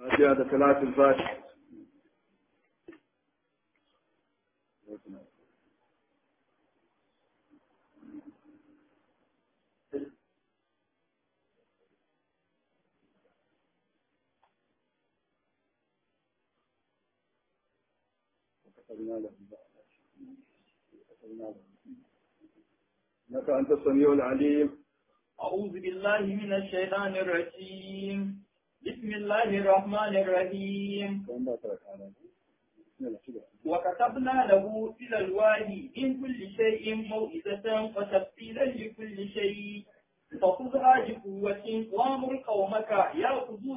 فاتحة da salatul fatiha إنك أنت السميع العليم أعوذ بالله من الشيطان الرجيم بسم الله الرحمن الرحيم وكتبنا له في الألواح من كل شيء موعظة وتفصيلا لكل شيء فخذها بقوة وأمر قومك يأخذوا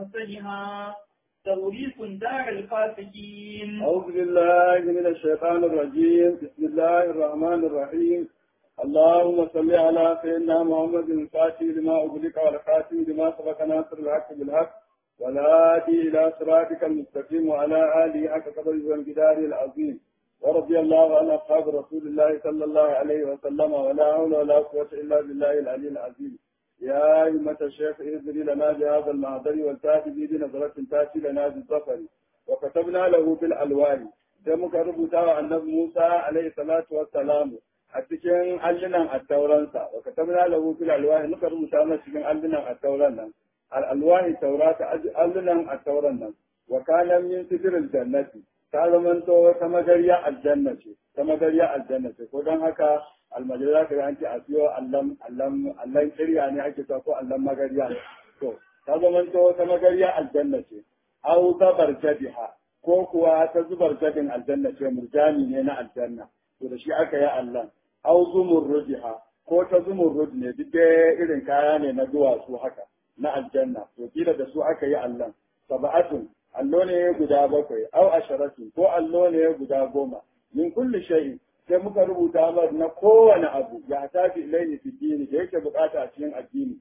بأحسنها توريث دار الفاسقين أعوذ بالله من الشيطان الرجيم بسم الله الرحمن الرحيم اللهم صل على سيدنا محمد الفاتح لما أغلق والخاتم لما سبق ناصر الحق بالحق والهادي إلى صراطك المستقيم وعلى آله حق قدره والجدار العظيم ورضي الله عن أصحاب رسول الله صلى الله عليه وسلم ولا حول ولا قوة إلا بالله العلي العظيم يا أئمة الشيخ اذن لنا بهذا المعذر والتاتي بنظرة تاتي لنا بالظفر وكتبنا له بالألوان sai muka rubuta wa annabi Musa alaihi salatu wassalamu a cikin allunan attauransa wa katabna lahu fil alwahi muka rubuta masa cikin allunan attauran nan al alwahi taurata allunan attauran nan wa kana min sidril jannati ta zamanto ta magariya aljanna ce ta magariya aljanna ce ko dan haka almajira ka an ce a siyo allan allan allan kirya ne ake ta ko allan magariya to ta zamanto ta magariya aljanna ce au zabar jadiha ko kuwa ta zubar jadin aljanna ce murjani ne na aljanna to da shi aka yi Allah au zumurrudiha ko ta zumurrud ne duk dai irin kaya ne na duwatsu haka na aljanna to kila da su aka yi Allah sab'atun allo ne guda bakwai au asharatu ko allo ne guda goma min kulli shay'in sai muka rubuta mar na kowane abu ya tafi ilaihi fi dini da yake bukata a cikin addini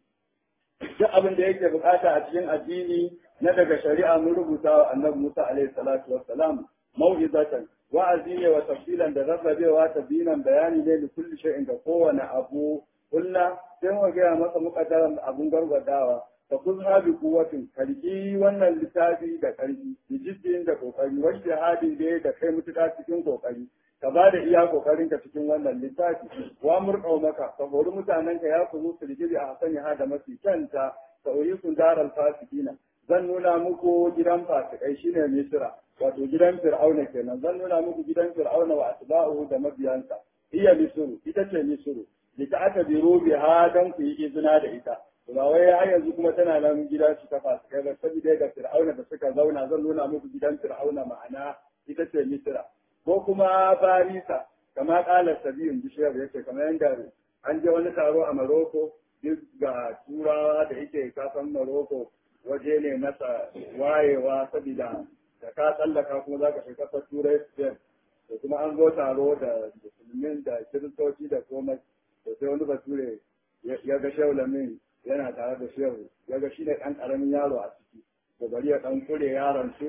duk abin da yake bukata a cikin addini na daga shari'a mun rubuta wa annabi Musa alaihi salatu wassalam mau'izatan wa'azi ne wa tafsilan da rarrabewa ta dinan bayani ne da kulli shay'in da kowane abu kulla sai mu ga masa muqaddaran abun gargadawa fa kun habi kuwatin kalki wannan littafi da karfi da jiddin da kokari wanda hadin da da kai mutuka cikin kokari ka ba da iya kokarin ka cikin wannan littafi wa murqau maka ka hori mutanen ka ya kuzu su rigiri a hasani ha da mafi kyanta ka sun daral fasikina zan nuna muku gidan fasikai shine misra wato gidan fir'auna kenan zan nuna muku gidan fir'auna wa atba'uhu da mabiyansa iya misru ita ce misru da ta aka biro biha dan ku yi izina da ita ba wai har yanzu kuma tana nan gidan su ta fasikai ba saboda ga fir'auna da suka zauna zan nuna muku gidan fir'auna ma'ana ita ce misra ko kuma barisa kama kala sabiyun bishiyar yake kamar yadda an je wani taro a maroko duk ga turawa da yake kasan maroko waje ne masa wayewa saboda da ka tsallaka kuma za ka fi kasar turai spain da kuma an zo taro da musulmin da kiristoci da komai da sai wani bature ya ga shehu lamin yana tare da shehu ya ga shi ne ɗan ƙaramin yaro a ciki da bari ya ɗan kure yaron su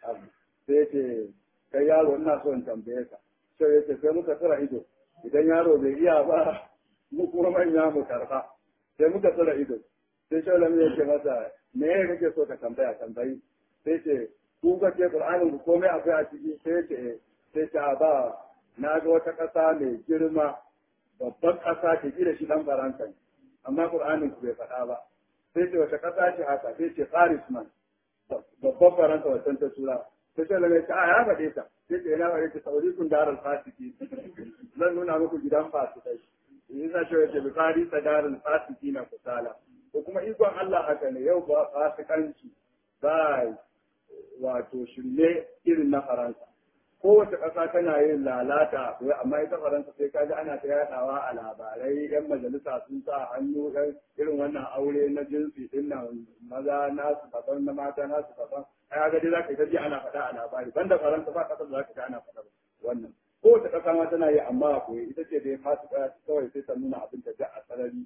sai ce kai yaro ina so in tambaye ka shehu ya ce sai muka tsira ido idan yaro bai iya ba mu kuma manya mu karɓa sai muka tsira ido sai shehu lamin ya ce masa me ya kake so ka tambaya tambayi sai ce ku ga ce Qur'anin ku komai akwai a ciki sai ce sai ce a ba na ga wata ƙasa mai girma babban ƙasa ce da shi dan Faransa amma Qur'anin ku bai faɗa ba sai ce wata ƙasa ce haka sai ce Paris man babban Faransa wata ta tura sai ce lalle ta ya faɗe ta sai ce ina faɗe ta sauri kun darar fasiki zan nuna muku gidan fasikai in za ce wace bi Paris darar fasiki na kusala ko kuma ikon Allah haka ne yau ba fasikanci ba wato shirme irin na Faransa. Kowace ƙasa tana yin lalata, amma ita Faransa sai kaji ana ta yaɗawa a labarai, ‘yan majalisa sun sa hannu ɗan irin wannan aure na jinsi ɗin nan maza nasu daban na mata nasu daban. Ai ga dai za ka yi ta ji ana faɗa a labari, banda Faransa ba ƙasar da za ka ga ana faɗa wannan. Kowace ƙasa ma tana yi amma a koyi, ita ce dai fasika kawai sai ta nuna abin da a sarari.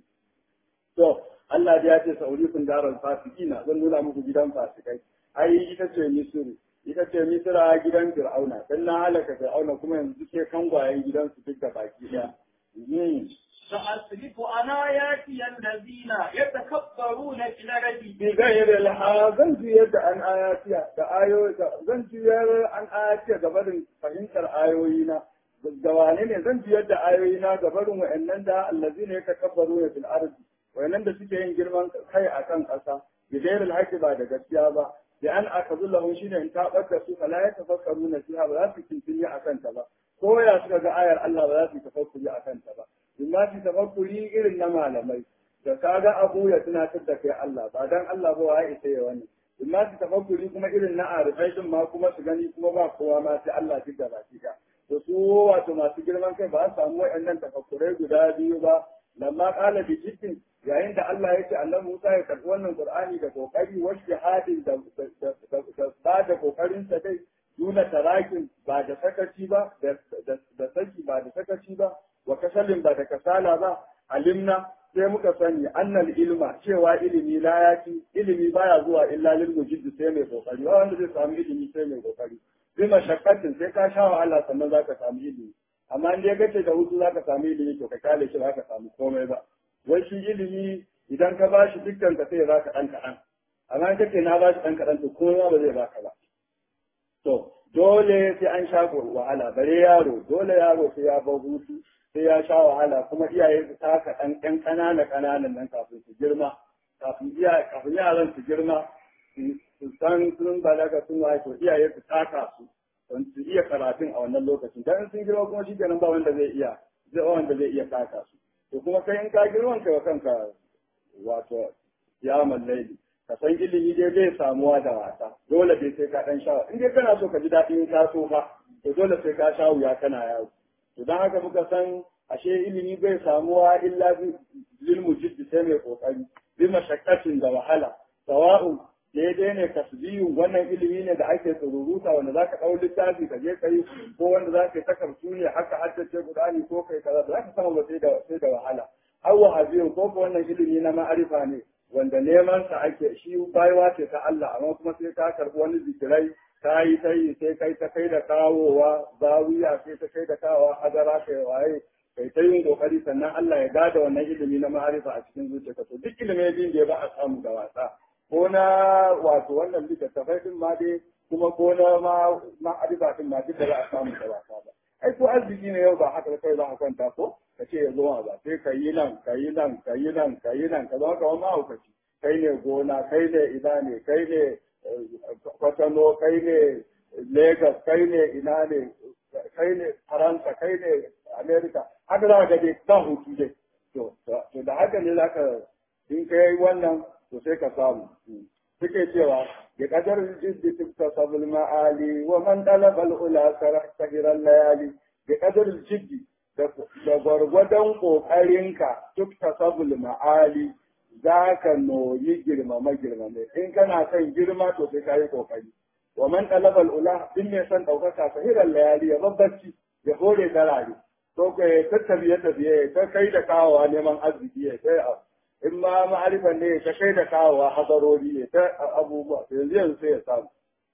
To, Allah ya ce sa'urikun darar fasikina zan nuna muku gidan fasikai. ai ita ce misiri ita ce misira gidan fir'auna dan na halaka fir'auna kuma yanzu ke kangwayen gidansu duk da baki daya سأصرف عن آياتي الذين يتكبرون في الأرض bi gairi laha zan juyar da an ayatiya da ayoyi zan juyar an ayatiya ga barin fahimtar ayoyina da wane ne zan juyar da ayoyina ga barin wa'annan da allazina yatakabbaru fil ardi wa'annan da suke yin girman kai akan ƙasa bi gairi alhaqi ba da gaskiya ba da an akazu lahu shine in ta barka su fala yatafakkaruna fiha ba za su kintini akan ta ba ko ya suka ga ayar Allah ba za su tafakkuri akan ta ba in ma su tafakkuri irin na malamai da ka ga abu ya tunatar da kai Allah ba dan Allah ba wa ita ya wani in ma su tafakkuri kuma irin na arifai din ma kuma su gani kuma ba kowa ma sai Allah duk da baki ka to su wato masu girman kai ba su samu waɗannan tafakkurai guda biyu ba lamma qala bi jiddin yayin da Allah ya ce Allah Musa ya karɓi wannan Qur'ani da kokari wa shahadin da ba da kokarin sa dai duna tarakin ba da sakaci ba da saki ba da sakaci ba wa kasalin ba da kasala ba alimna sai muka sani annal ilma cewa ilimi la yaki ilimi baya zuwa illa lil mujid sai mai kokari ba wanda zai samu ilimi sai mai kokari bi mashakkatin sai ka sha wahala sannan zaka samu ilimi amma in dai kace da hutu zaka samu ilimi to ka kale shi zaka samu komai ba wai shi ilimi idan ka bashi dukkan ka sai zaka dan kadan amma in kace na bashi dan kadan to kowa ba zai baka ba to dole sai an sha wahala bare yaro dole yaro sai ya bar hutu sai ya sha wahala kuma iyaye su taka ɗan ɗan ƙanana ƙananan nan kafin su girma kafin iyaye kafin yaran su girma su san sun balaga sun waye to iyaye su taka su don su iya karatun a wannan lokacin dan sun girma kuma shi kenan ba wanda zai iya zai wanda zai iya taka su to kuma kai in ka girman kai wa kanka wato ya mallaili ka san ilimi dai zai samuwa da wasa dole dai sai ka dan sha in dai kana so ka ji daɗin ka so fa to dole sai ka sha wuya kana yawo to don haka muka san ashe ilimi bai samuwa illa lil mujid sai mai kokari bi mashakkatin da wahala sawa'u daidai ne tasbihu wannan ilimi ne da ake tsururuta wanda zaka dau littafi ka je kai ko wanda zaka yi takardu ne haka haddace Qur'ani ko kai kaza ba zaka samu ba sai da sai da wahala aw wahabiyu ko ko wannan ilimi na ma'arifa ne wanda neman sa ake shi baiwa ce ta Allah amma kuma sai ka karbi wani zikirai ta yi ta yi sai kai ta kai da kawowa zawiya sai ta kai da kawowa hadara kai waye kai ta yin kokari sannan Allah ya gada wannan ilimi na ma'arifa a cikin zuciyarka to duk ilimin din da ba a samu da wasa ko na wato wannan littattafai din ma dai kuma ko na ma ma'arifa din ma duk da ba a samu da wasa ba ai ko arziki ne yau ba haka kai za ka kwanta ko ka ce ya zo ba sai ka yi nan ka yi nan ka yi nan ka yi nan ka zama kamar mahaukaci kai ne gona kai ne ina ne kai ne kwatano kai ne Legas kai ne ina ne kai ne Faransa kai ne Amerika haka za ka dai ba hutu dai to to da haka ne zaka in kai wannan to sai ka samu suke cewa bi qadar jiddi tiktasabul ma'ali wa man talaba al-ula sahiran layali bi qadar jiddi da gwargwadon kokarinka tiktasabul ma'ali za ka noyi girmama girmame in kana son girma to sai ka yi kokari wa man talaba ula din mai son daukaka sahiran layali ya babbaci ya hore darare to ko ya tattabiye tabiye ta kai da kawowa neman arziki ya kai in ma ma'arifan ne ta kai da kawowa hadarori ne ta abubuwa yanzu yanzu sai ya samu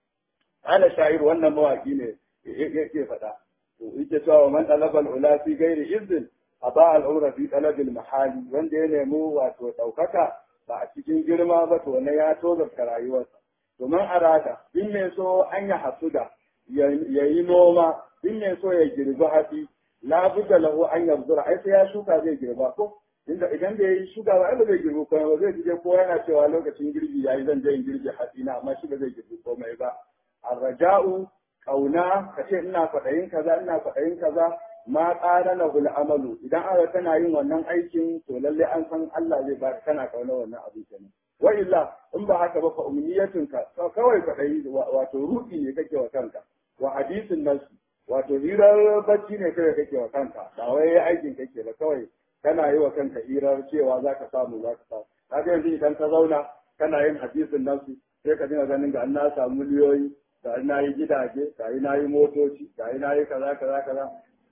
ana sha'ir wannan mawaki ne yake faɗa to yake cewa wa man talaba ula fi gairi izin a ba al'aura fi talabil mahali wanda ya nemi wato ɗaukaka ba a cikin girma ba to na ya tozarta rayuwarsa domin arada in mai so an ya hasuda ya yi noma in mai so ya girbi hatsi labudda lahu an yabzura ai sai ya shuka zai girba ko inda idan da yayi shuka ba ai ba zai girbi komai ba zai je ko yana cewa lokacin girbi yayi zan je in girbi hatsi na amma shi ba zai girbi komai ba arraja'u kauna kace ina kwaɗayin kaza ina kwaɗayin kaza ma ƙara na amalu idan aka kana yin wannan aikin to lalle an san Allah zai ba kana kauna wannan abu kenan wa illa in ba haka ba fa umniyatun ka kawai ka dai wato ruɗi ne kake wa kanka wa hadisin nasu wato hirar bacci ne kai kake wa kanka ba wai aikin kake ba kawai kana yi wa kanka hirar cewa zaka samu zaka samu kaga yanzu idan ka zauna kana yin hadisin nasu sai ka dinga ganin ga an na samu miliyoyi ga na yi gidaje ga na yi motoci ga na yi kaza kaza kaza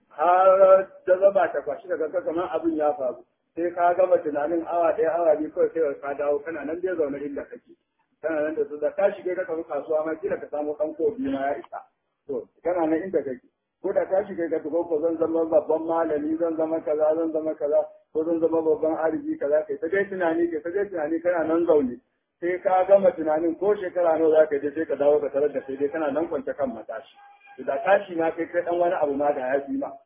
har da zama ta kwashi daga ka kamar abin ya faru sai ka gama tunanin awa ɗaya awa biyu kawai sai ka dawo kana nan dai zaune inda kake kana nan da su da ka shige ka tafi kasuwa ma kila ka samu ɗan ko biyu ma ya isa to kana nan inda kake ko da tashi kai ka tuko ko zan zama babban malami zan zama kaza zan zama kaza ko zan zama babban arziki kaza kai ta dai tunani kai ta dai tunani kana nan zaune sai ka gama tunanin ko shekara nawa za ka je sai ka dawo ka tarar da sai dai kana nan kwance kan matashi da tashi ma kai kai dan wani abu ma da ya fi ma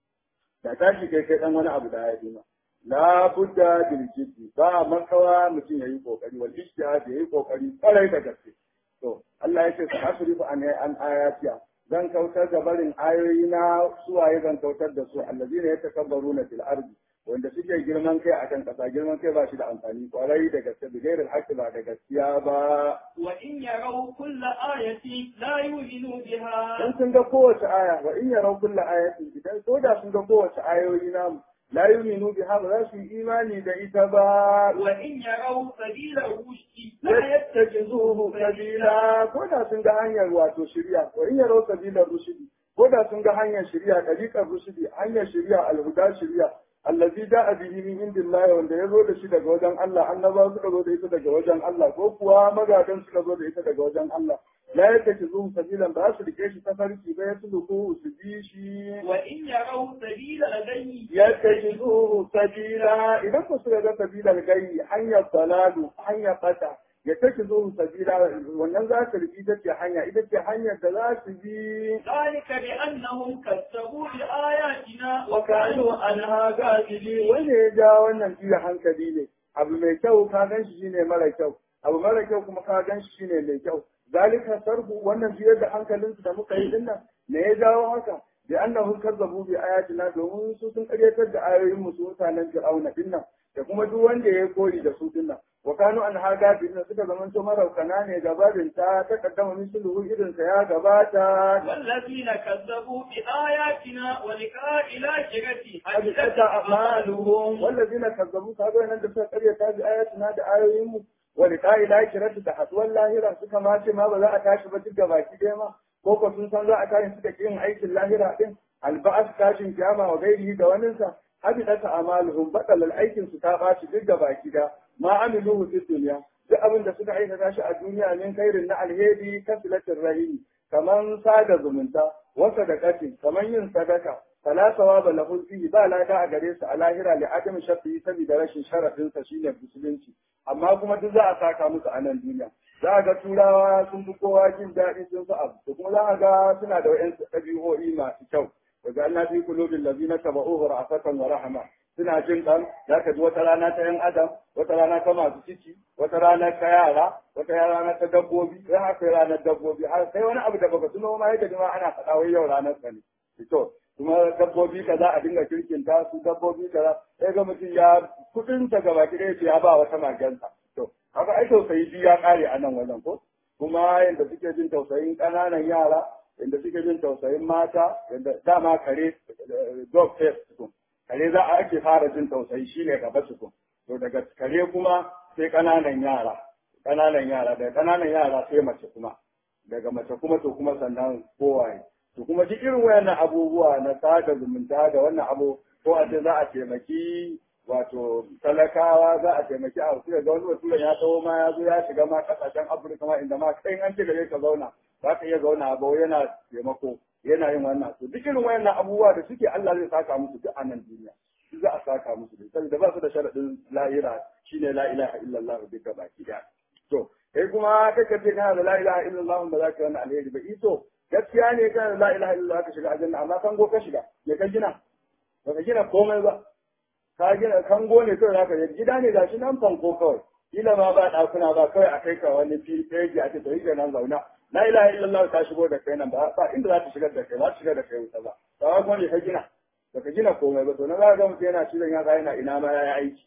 da tashi kai kai dan wani abu da ya fi ma la budda bil jiddi ba makawa mutum yayi kokari wal ijtihad yayi kokari kwarai da gaske to Allah ya ce sa asrifu an an ayatiya zan kautar da barin ayoyi na suwaye zan kautar da su allazina yatakabbaruna fil ardi wanda suke girman kai akan kasa girman kai ba shi da amfani kwarai da gaske da gairar haƙƙi ba da gaskiya ba wa in yarau kulla ayati la yu'minu biha in sun ga kowace aya wa in yarau kulla ayatin idan ko da sun ga kowace ayoyi namu la yu'minu biha ba za su yi imani da ita ba wa in yarau sabila rushdi la yattajizuhu sabila ko da sun ga hanyar wato shari'a wa in yarau sabila rushdi ko da sun ga hanyar shari'a dariqar rushdi hanyar shari'a alhuda shari'a allazi da'a bihi min indillahi wanda ya zo da shi daga wajen Allah annaba suka zo da ita daga wajen Allah ko kuwa magadan suka zo da ita daga wajen Allah la yake zuwa sabilan ba su rike shi tafarki ba ya tudu su bi shi wa in yarau sabila ghayyi yake zuwa sabila idan ku suka ga sabilan gayi hanyar dalalu hanyar fata ya take zuwa sabila wannan za ta rike ita ce hanya ita ce hanyar da za su bi ذلك بأنهم كذبوا بآياتنا وكانوا عنها غافلين wanda ya ja wannan jiya hankali ne abu mai kyau ka gan shi shine mara kyau abu mara kyau kuma ka gan shi shine mai kyau zalika sarfu wannan jiyar da hankalin su da muka yi dinnan me ya jawo haka bi annahum kazzabu bi ayatina domin su sun karyatar da ayoyin mu su mutanen fir'auna dinnan da kuma duk wanda ya koyi da su dinnan wa kanu an haga dinnan suka zamanto maraukana ne gabarin ta ta kaddama misluhu irin sa ya gabata والذين كذبوا بآياتنا ولقاء الآخرة حبطت أعمالهم والذين كذبوا كذبوا أن دفع قرية هذه آياتنا da ayoyinmu wa liqa'i lakirati da haduwar lahira suka ma ce ma ba za a tashi ba duk da baki dai ma ko ko sun san za a tashi suka yin aikin lahira din alba'as tashin kiyama wa gairihi da waninsa habitat a'maluhum badal aikin su ta bashi duk da baki da ma amiluhu fi dunya duk abin da suka aikata shi a duniya min khairin na alheri kasilatir rahimi kaman sada zumunta wasa da katin kaman yin sadaka fala sawaba lahu fihi ba lada a gare su a lahira li adam shafi saboda rashin sharadin sa shine musulunci amma kuma duk za a saka musu a nan duniya za a ga turawa sun fi kowa jin daɗi sun fi abu da kuma za a ga suna da wa'yan ɗabi'o'i masu kyau daga Allah fi kulubin lazina taba'uhu ra'afatan wa rahama suna jin ɗan za ka ji wata rana ta yan adam wata rana ta masu ciki wata rana ta yara wata rana ta dabbobi sai haka yi ranar dabbobi har sai wani abu da baka tuno ma yadda ma ana faɗa wai yau ranar sa ne to kuma dabbobi kaza a dinga kirkinta su dabbobi kaza sai ga mutum ya kudin ta gaba ki ɗaya ya ba wata magansa to haka ai tausayi biyu ya ƙare a nan wajen ko kuma yadda suke jin tausayin ƙananan yara yadda suke jin tausayin mata yadda dama kare dog face tukun kare za a ake fara jin tausayi shine gaba tukun to daga kare kuma sai ƙananan yara ƙananan yara daga ƙananan yara sai mace kuma daga mace kuma to kuma sannan kowaye to kuma duk irin wayannan abubuwa na sada zumunta da wannan abu ko a ce za a taimaki wato talakawa za a taimaki a wasu ga wani mutum ya taho ma ya zo ya shiga ma kasashen afirka ma inda ma kai an ce gare ka zauna za ka iya zauna ba yana taimako yana yin wannan to duk irin wayannan abubuwa da suke Allah zai saka musu duk a nan duniya duk za a saka musu da saboda ba su da sharadin lahira shine la ilaha illallah duka baki daya to kai kuma kake ce kana da la ilaha illallah ba za ka yi wannan alheri ba ito gaskiya ne kana da la ilaha illallah ka shiga aljanna amma kango ka shiga me ka gina ba ka gina komai ba ka gina kango ne kawai zaka yi gida ne gashi nan fanko kawai kila ma ba ɗakuna ba kawai a kai ka wani fili a ce to yi nan zauna la ilaha illallah ta shigo da kai nan ba ba inda za ta shigar da kai za ta shigar da kai wuta ba ba kuma ne ka gina ba ka gina komai ba to na za ga mutum yana cizon ya yana ina ma ya yi aiki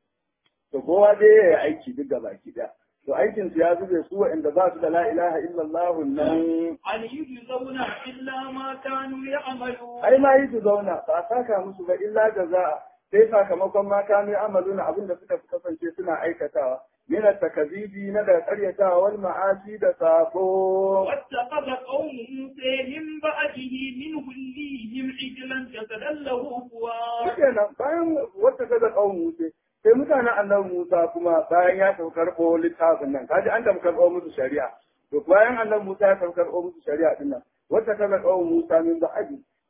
to kowa dai ya yi aiki duk da baki daya to aikin su ya zube su waɗanda ba su da la ilaha illallah nan an yi zauna illa ma kanu ya'malu ai ma yi su zauna ba a saka musu ba illa jaza'a sai sakamakon ma kanu ya'maluna abin da suka kasance suna aikatawa min takazibi na da karyatawa wal ma'asi da sako واتخذ قوم موسى من بعده من وليهم عجلا جسدا له خوار kenan bayan wata kaza kawun Musa sai mutanen annabi Musa kuma bayan ya tafi karɓo littafin nan kaji an tafi karɓo musu shari'a to bayan annabi Musa ya tafi karɓo musu shari'a din nan wata kaza kawun Musa min ba'adi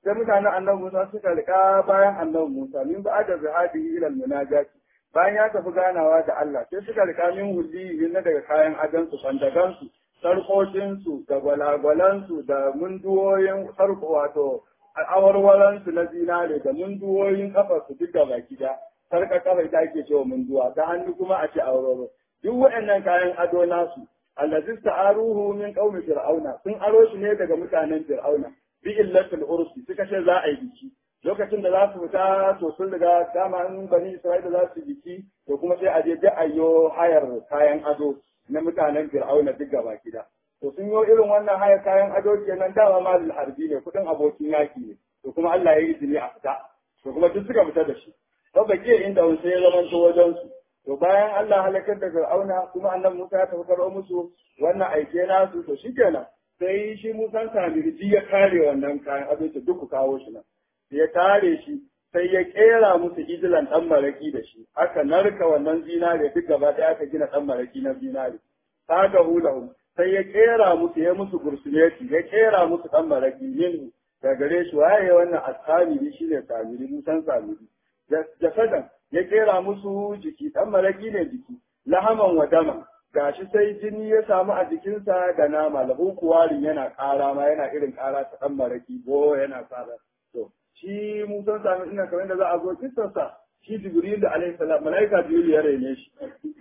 sai mutanen annabi Musa suka rika bayan annabi Musa min ba da zahadi ila munajat bayan ya tafi ganawa da Allah sai suka rika min hulli na daga kayan adansu bandagansu sarkokinsu da gwalagwalansu da munduwoyin sarko wato awarwaransu na zinare da munduwoyin kafarsu duk da baki da sarka kafa ita ake cewa munduwa ta hannu kuma a ce awarwaro duk waɗannan kayan ado nasu allazi ta'aruhu min qaumi fir'auna sun aro shi ne daga mutanen fir'auna bi illatul ursi suka ce za a yi biki lokacin da za su fita to sun riga dama in bani isra'ila za su biki to kuma sai a je da ayyo hayar kayan ado na mutanen fir'auna duk gaba gida to sun yi irin wannan hayar kayan ado kenan dama malul harbi ne kudin abokin yaki ne to kuma Allah ya yi izini a fita to kuma duk suka fita da shi to bake inda wani sai ya zamanto wajen su to bayan Allah halakar da fir'auna kuma annabi Musa ya tafi karo musu wannan aike nasu to shikenan sai shi Musa Samirji ya kare wannan kayan ado duk ku kawo shi nan ya tare shi sai ya kera musu ijilan ɗan maraki da shi aka narka wannan zinare duk gaba ɗaya aka gina ɗan maraki na zinare saka hulahu sai ya kera musu ya musu gursuleti ya kera musu ɗan maraki yin da gare shi waye wannan ashamiri shine samiri musan samiri jasadan ya kera musu jiki ɗan maraki ne jiki lahaman wa dama gashi sai jini ya samu a jikinsa da nama lahu kuwarin yana ƙara ma yana irin ƙara ta ɗan maraki ko yana ƙara to shi musan sami ina kamar da za a zo kisarsa shi jibril da alaihi salam malaika jibril ya rene shi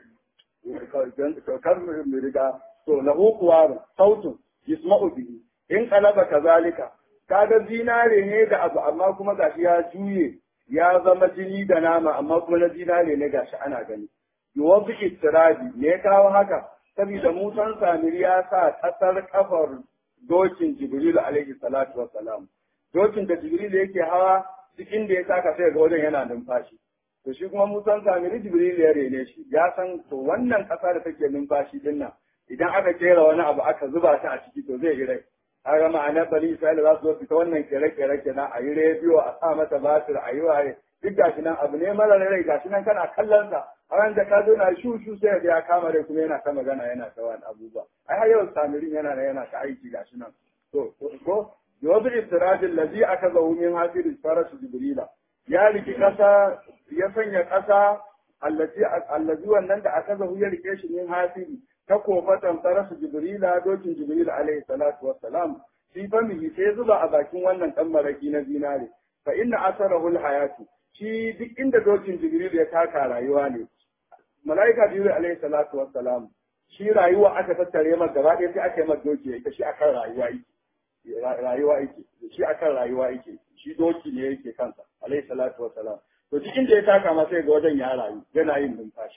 kan mu riga to lahu kuwarun sautun yasma'u bihi in qalaba kazalika kaga zinare ne da abu amma kuma gashi ya juye ya zama jini da nama amma kuma na zinare ne gashi ana gani yuwafi istirabi me ya kawo haka saboda musan samiri ya sa kasar kafar dokin jibril alaihi salatu wassalam dokin da jibril yake hawa cikin da ya saka sai ga wajen yana numfashi to shi kuma musan samiri jibril ya rene shi ya san to wannan kasa da take numfashi din nan idan aka kera wani abu aka zuba ta a ciki to zai yi rai kaga ma'anar bani isra'ila za su zo fita wannan kere-kere kenan a yi rediyo a sa mata batir a yi waye duk gashi nan abu ne mara rai gashi nan kana kallon sa a ran da ka zo na shu shu sai ya kama rai kuma yana ta magana yana ta wani abubuwa ai har yau samirin yana da yana ta aiki gashi nan to ko yawzu istirajin lazi aka zahu min hafirin farasu jibrila ya riki kasa ya sanya kasa allazi allazi wannan da aka zahu ya rike shi min hafiri ta kofatan farasu jibrila dokin jibril alaihi salatu wassalam shi famihi sai zuba a bakin wannan dan maraki na zinare fa inna asarahu alhayatu shi duk inda dokin jibril ya taka rayuwa ne malaika jibril alaihi salatu wassalam shi rayuwa aka tattare masa gaba ɗaya sai aka yi masa doki ya shi akan rayuwa yake rayuwa yake shi akan rayuwa yake shi doki ne yake kansa alaihi salatu wassalam to duk inda ya taka ma sai ga wajen ya rayu yana yin numfashi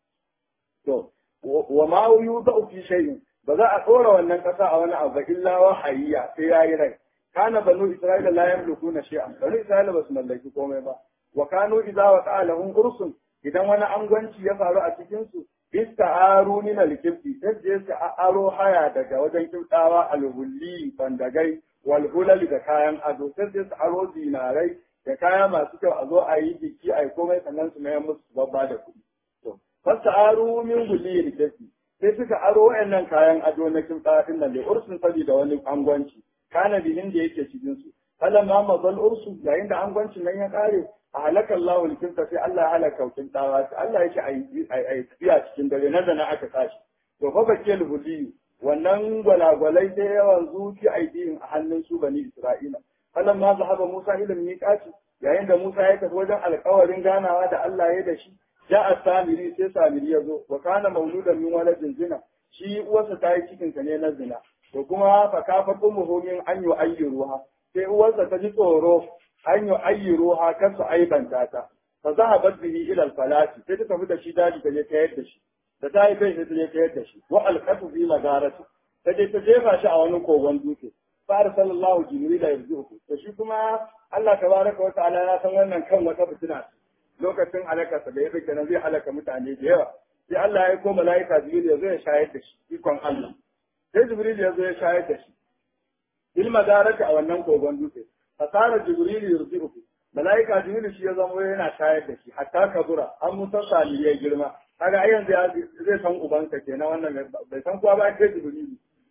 to wa ma yudau fi shay'in ba za a tsora wannan kasa a wani abu illa wahayya sai yayi rai kana banu isra'ila la yamlikuna shay'an banu isra'ila ba su mallaki komai ba wa kanu idza waqa'a lahum ursun idan wani angwanci ya faru a cikin su ista'aru min al-kibti sai su aro haya daga wajen kibtawa al-hulli bandagai wal hulal da kayan ado sai su aro zinarai da kaya masu kyau a zo a yi biki a yi komai sannan su mayar musu babba da kuɗi to fasta'aru min hulli al-kibti sai suka aro wayannan kayan ado na kibtawa din nan da ursun saboda wani angwanci kana bihin da yake cikin su falamma mazal ursu yayin da angwancin nan ya kare a halakar lawul kinta sai Allah ya halaka kintawa sai Allah yake a yi tafiya cikin dare na da na aka tashi to fa bakil hudiyu wannan gwalagwalai sai yawan zuci aidiyin a hannun su bani Isra'ila falan ma zahaba Musa ila miqati yayin da Musa ya tafi wajen alƙawarin ganawa da Allah ya da shi ja'a samiri sai samiri ya zo wa kana mauludan min waladin zina shi uwarsa ta yi cikin sa ne na zina to kuma fa kafa ummuhu min an yu'ayyiruha sai uwarsa ta ji tsoro an yi ayyiro ha kan su aibanta ta fa zahabat bihi ila al-falati sai ta tafi da shi daji ta je ta yadda shi da ta yi kai sai ta je ta yadda shi wa alqatu fi magarati ta je ta jefa shi a wani kogon dutse fa arsalallahu jibril yarzuhu to shi kuma Allah tabaraka wa ta'ala ya san wannan kan wata fitina lokacin halakarsa da ya fi kenan zai halaka mutane da yawa sai Allah ya ko mala'ika jibril ya zo ya shayar da shi ikon Allah sai jibril ya zo ya shayar da shi bil magarati a wannan kogon dutse fasara jibril yurdihu malaika jibril shi ya zama yana shayar da shi hatta kabura an musa sali ya girma kaga ai yanzu zai san ubansa kenan wannan bai san kowa ba kai jibril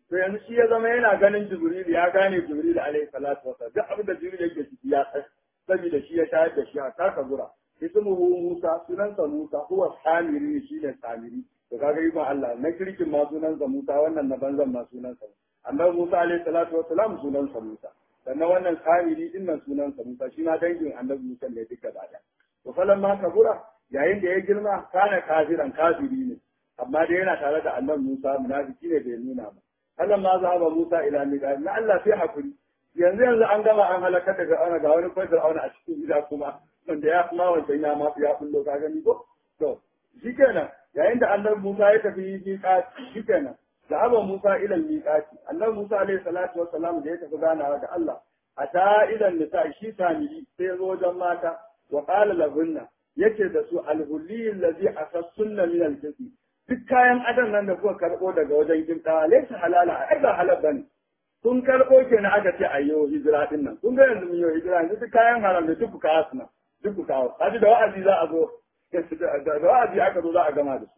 to yanzu shi ya zama yana ganin jibril ya gane jibril alaihi salatu wasallam duk abin da jibril yake ciki ya san saboda shi ya tayar da shi a taka gura ismuhu musa sunansa musa huwa samiri shi ne samiri to kaga yi ma Allah na kirkin ma sunansa musa wannan na banzan ma sunansa annabi musa alaihi salatu wasallam sunansa musa sannan wannan samiri din nan sunansa musa shi ma dangin annabi musa ne duka da to falan ma kabura yayin da ya girma kana kafiran kafiri ne amma dai yana tare da annabi musa munafiki ne bai nuna ba Allah ma za ba Musa ila miqat na Allah sai hakuri yanzu yanzu an gama an halaka daga ana ga wani kwai Fir'auna a cikin gida kuma wanda ya kuma wancan ya ma ya kullo ka gani ko to shikenan yayin da annabi Musa ya tafi miqat shikenan da aba Musa ila miqat annabi Musa alaihi salatu wassalam da ya tafi ganawa da Allah ata idan nisa shi tamiri sai ya zo wajen mata wa qala lahunna yace da su alhulli allazi asassunna min al-jinn duk kayan adam nan da kuka karɓo daga wajen kimta laisa halala ai ba halal bane kun karɓo kenan aka ce ayyo hijira din nan kun ga yanzu mun yi hijira yanzu duk kayan haram da duk kawo su nan duk kawo kaji da wa'azi za a zo da wa'azi aka zo za a gama da su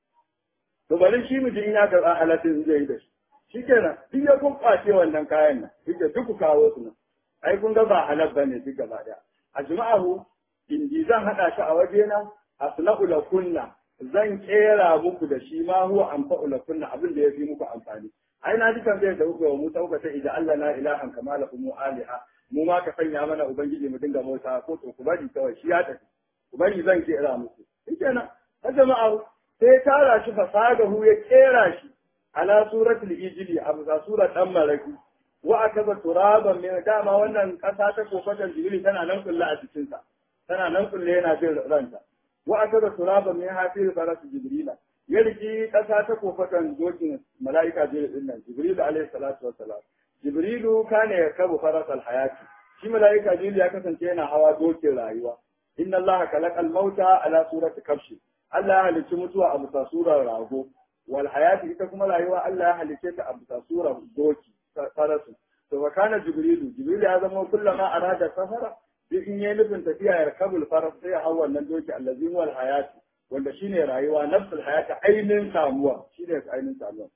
to bari shi mutum ya karɓa halatin zai yi da shi shikenan duk ya kun kwace wannan kayan nan duk duk kawo su nan ai kun ga ba halal bane duk gaba daya a juma'ahu indi zan hada shi a wajena asna'u lakunna zan kera muku da shi ma huwa anfa'u lakum abin da yafi muku amfani ai na ji tambayar da kuka wa Musa kuka ce idan Allah na ilahan kama lakum aliha mu ma ka sanya mana ubangiji mu dinga bauta ko to ku bari kawai shi ya tafi ku bari zan kera muku shikenan ha jama'a sai tara shi fasadahu ya kera shi ala suratul ijli abu za surat dan malaki wa akaza turaban min dama wannan kasa ta kofatan jibril tana nan kullu a cikin sa tana nan kullu yana jin ranta wa aka da turaba min hafiz faras jibrila ya riki kasa ta kofatan dokin malaika jibril din nan jibril alaihi salatu wassalam jibrilu kana yakabu faras alhayati shi malaika jibril ya kasance yana hawa dokin rayuwa inna allaha khalaqal mauta ala surati kabshi Allah ya halicci mutuwa a bisa surar rago wal hayati ita kuma rayuwa Allah ya halicce ta a bisa surar doki farasu to fa kana jibrilu jibril ya zama kullama arada safara duk in yi nufin tafiya ya kabul faras sai ya hau wannan doki allazin wal hayati wanda shine rayuwa nafsul hayati ainin samuwa shine ainin samuwa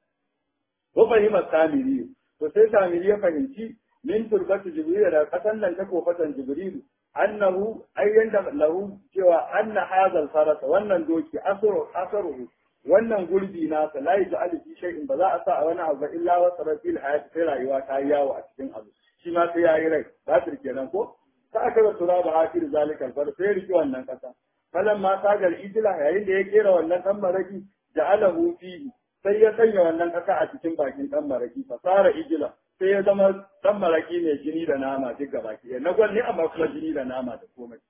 ko fahimar samiri to sai samiri ya fahimci min turbatu jibril da kasan nan ta kofatan jibril annahu ayyan da lahu cewa anna hadal faras wannan doki asru asru wannan gurbi nasa la yaj'alu fi shay'in ba za a sa a wani abu illa wa sarfil hayati sai rayuwa ta yi yawo a cikin abu shi ma sai yayi rai ba kenan ko ta aka da tura ba hakir zalikal far sai riki wannan kasa falan ma sagar ijila yayin da ya kera wannan dan maraki ja'alahu fihi sai ya sanya wannan kasa a cikin bakin dan maraki fasara ijila sai ya zama dan maraki ne jini da nama duk gaba ki na gwalli amma kuma jini da nama da komai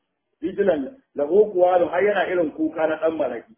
ijilan lahu kuwarun har yana irin kuka na dan maraki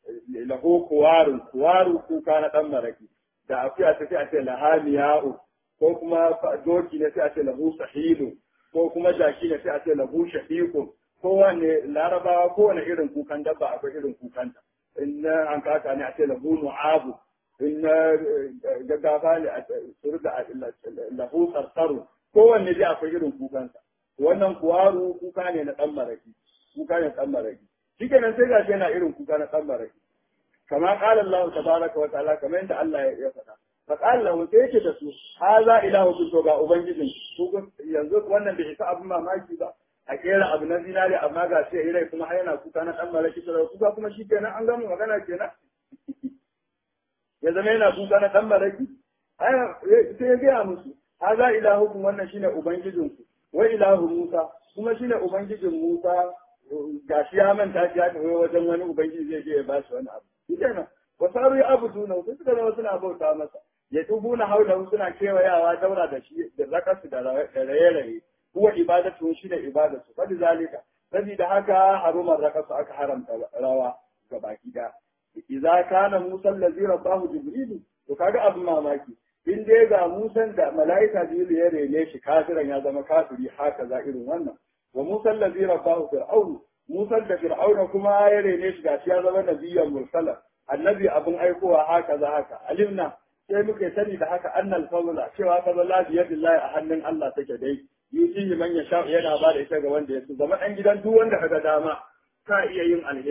lahu kuwarun kuwaru kuka na dan maraki da akuya ta sai a ce lahamiya'u ko kuma doki ne sai a ce lahu sahilu ko kuma jaki ne sai a ce lahu shafiqun kowane larabawa kowane irin kukan dabba akwai irin kukanta in na an kaka ne a ce lahu nu'abu in na gaggafa ne a surga lahu sarsaru kowanne dai akwai irin kukansa wannan kuwaru kuka ne na dan maraki kuka ne dan maraki shikenan sai gashi yana irin kuka na dan maraki kama qala Allah tabaraka wa ta'ala kamar yadda Allah ya faɗa فقال له sai yake da su haza ilahu kun to ga ubangijin ku yanzu wannan bai isa abin mamaki ba a kera abu na zinari amma ga sai rai kuma har yana kuka na dan malaki da kuka kuma shi kenan an gama magana kenan ya zama yana kuka na dan malaki sai ya gaya musu haza ilahu kun wannan shine ubangijin ku wa ilahu Musa kuma shine ubangijin Musa gashi ya manta shi ya tafi wajen wani ubangiji zai je ya bashi wani abu shi kenan wasaru ya abuduna sai suka zama suna bauta masa ya tubuna haulahu suna kewayawa daura da shi da zakasu da raye-raye huwa ibadatu shi ne ibadatu fadi zalika saboda haka harumar rakasu aka haramta rawa ga baki da idza kana musa allazi rabbahu jibril to kaga abin mamaki in dai ga musan da malaika jibril ya rene shi kafiran ya zama kafiri haka za irin wannan wa musa allazi rabbahu fir'aun musa da fir'auna kuma ya rene shi gashi ya zama nabiyyan mursala annabi abin aikowa haka za haka alimna sai muke sani da haka annal fadla cewa fadla bi yadillahi a hannun Allah take dai yusihi man yasha yana ba da ita ga wanda ya so zama dan gidan duk wanda kaga dama ka iya yin alheri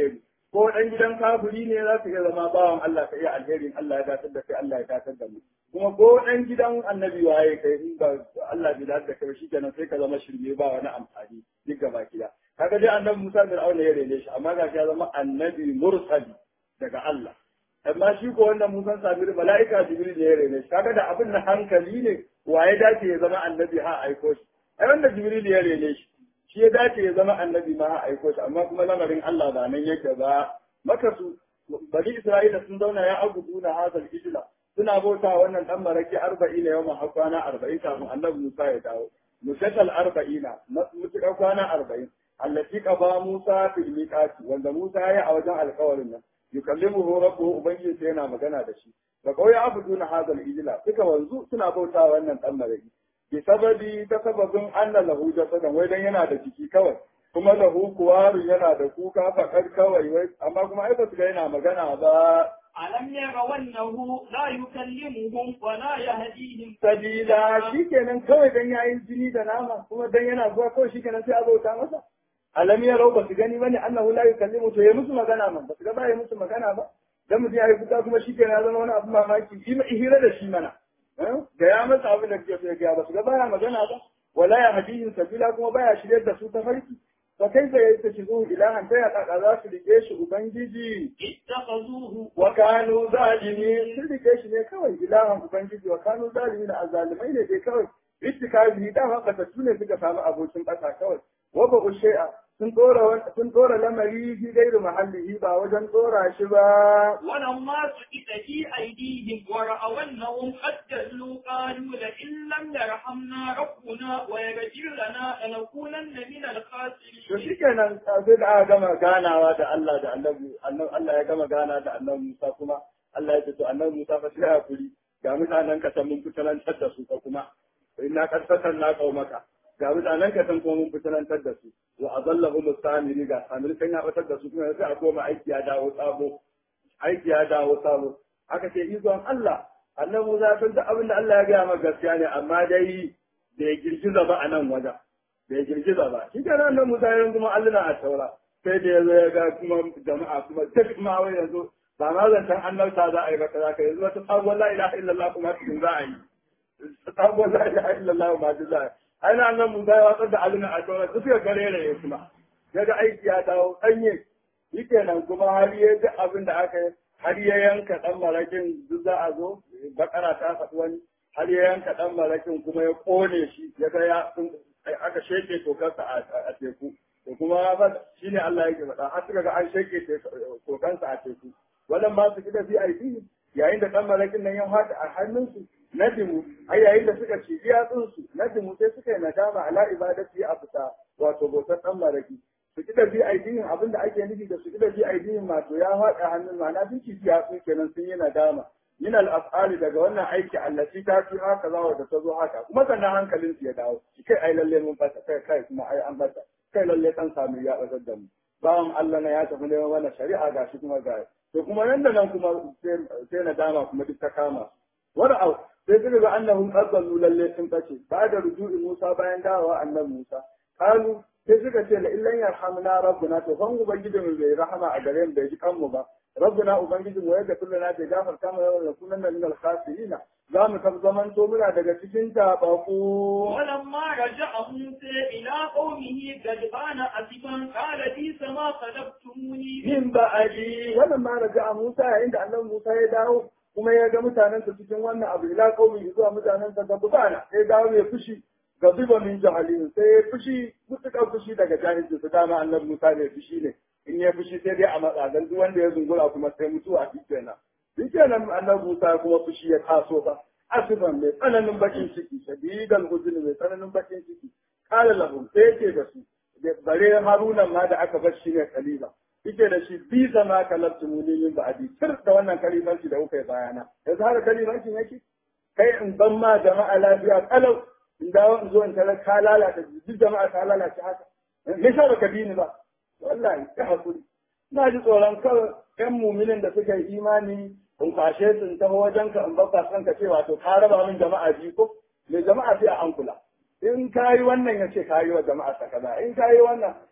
ko dan gidan kafiri ne za ka iya zama bawan Allah ka iya alherin Allah ya datar da kai Allah ya datar da mu kuma ko dan gidan annabi waye kai in ba Allah bai datar da kai shi kenan sai ka zama shirme ba wani amfani duk gaba kida kaga dai annabi Musa da Fir'auna ya rene shi amma gashi ya zama annabi mursali daga Allah amma shi ko wanda Musa Sabir mala'ika Jibril ne ya rene shi kaga da abin na hankali ne waye dace ya zama annabi ha aiko shi ai wanda Jibril ya rene shi shi ya dace ya zama annabi ma ha aiko shi amma kuma lamarin Allah ba nan yake ba maka su bani Isra'ila sun zauna ya abudu na hazal ijla suna bauta wannan dan maraki 40 ne yawan har kwana 40 kafin annabi Musa ya dawo mushakal 40 mutuka kwana 40 allati qaba Musa fil miqati wanda Musa ya yi a wajen alƙawarin nan yukallimuhu rabbuhu ubangiji sai yana magana da shi da kawai abuduna hazal ijla suka wanzu suna bauta wannan dan maraki bi sababi ta sababin anna lahu jasadan wai dan yana da jiki kawai kuma lahu kuwaru yana da kuka fakar kawai wai amma kuma ai ba su ga yana magana ba ألم يروا أنه لا يكلمهم ولا يهديهم sabila shikenan kawai dan yayin jini da nama kuma dan yana zuwa kawai shikenan sai a bauta masa alam ya rau ba su gani bane annahu la yukallimu to ya musu magana man ba su ga ba ya musu magana ba dan mutum ya yi kuka kuma shikenan ya zama wani abu mamaki yi hira da shi mana ga ya masa abin da kake so ya ga ba su ga baya magana ba wala ya hadihin sabila kuma baya shirye da su ta farki fa kaifa yattakhidhu ilahan ta ya kaka za su rike shi ubangiji اتخذوه wa kanu zalimin sun rike shi ne kawai ilahan ubangiji wa kanu zalimin azalimai ne dai kawai ittikazi da haka ta ne suka samu abokin ƙasa kawai wa ba shay'a sun dora sun dora lamari fi gairu mahallihi ba wajen dora shi ba ولما سقط في أيديهم ورأوا أنهم قد جلوا قالوا لئن لم يرحمنا ربنا ويغفر لنا لنكونن من to الخاسرين shikenan sai da aka gama ganawa da Allah da Annabi Annabi Allah ya gama gana da Annabi Musa kuma Allah ya ce to Annabi Musa fa sai hakuri ga mutanen ka san mun fitalantar da su ka kuma inna qad fatanna qaumaka ga mutanen ka san kuma mun fitalantar da su wa adallahu musamiri ga samiri kan ya batar da su kuma sai a koma aiki ya dawo sabo aiki ya dawo sabo aka ce ikon Allah Annabi Musa ya san da abin da Allah ya gaya maka gaskiya ne amma dai bai girgiza ba a nan wajen bai girgiza ba shi ke nan Musa yanzu kuma Allah a taura sai da ya zo ya ga kuma jama'a kuma duk ma wai yanzu ba ma zancen annabta za a yi ba kaza ka yanzu wata sabuwar la ilaha illallah kuma cikin za a yi sabuwar la ilaha illallah ma duk za a yi ai na nan Musa ya watsar da Allah a taura duk ya gare da ya kuma ya ga aiki ya dawo danye shi kenan kuma har ya ji abin da aka yi har ya yanka dan marakin duk za a zo bakara ta faɗi wani har ya yanka dan marakin kuma ya kone shi ya ga ya aka sheke tokarsa a teku to kuma ba shine Allah yake faɗa har suka ga an sheke tokansa a teku wannan ba su kida VIP yayin da dan marakin nan ya haɗa a hannunsu nadimu ai yayin da suka ci yatsun su nadimu sai suka yi nadama ala ibadati a fita wato bautar dan maraki su kida VIP abin da ake nufi da su kida VIP wato ya haɗa hannun ma'ana sun ci yatsun kenan sun yi nadama min al-af'ali daga wannan aiki allati ta fi haka zawa da ta zo haka kuma sannan hankalin su ya dawo kai ai lalle mun fata kai kai kuma ai an fata kai lalle kan sami ya bazar da mu bawan Allah na ya tafi neman wannan shari'a gashi kuma ga to kuma nan da nan kuma sai na dama kuma duk ta kama wani au sai suka ga annahum qadallu lalle sun tace ba da ruju'i Musa bayan dawowa annabi Musa kalu sai suka ce la illan yarhamna rabbuna to fan ubangijin bai rahama a gare mu bai ji kanmu ba ربنا ubangijin mu yadda kullum na ta gafarta mu yawan kullum min al-khasirin za mu kan zaman to muna daga cikin tabaku ولما رجع موسى إلى قومه غضبان أسفا قال بئس ما خلفتموني min ba'adi wannan ma raja Musa yayin da annabi Musa ya dawo kuma ya ga mutanen sa cikin wannan abu ila qaumi zuwa mutanen sa gabana sai dawo ya fushi gabiba min jahalin sai ya fushi mutukan fushi daga jahilci su dama annabi Musa ne fushi ne in ya fushi sai dai a matsa dan duk wanda ya zungura kuma sai mutuwa shi kenan shi kenan annabi Musa kuma fushi ya taso ba asifan mai tsananin bakin ciki shadidan huzun mai tsananin bakin ciki kala lahum sai yake da su bare Haruna ma da aka bar shi ne kalila yake da shi bi zama kalabtu muni min ba'di sir da wannan kalimanci da kuka yi bayana yanzu har kalimancin yake kai in ban ma jama'a lafiya kalau in dawo in zo in tara ka lalata duk jama'a ka lalace haka me yasa baka bi ni ba wallahi ya hakuri na ji tsoron kawai yan muminin da suka yi imani in kwashe su in taho wajen ka in babba san ka cewa to ka raba min jama'a biyu ko me jama'a sai a an kula in ka yi wannan ya ce ka yi wa jama'a ta kaza in ka yi wannan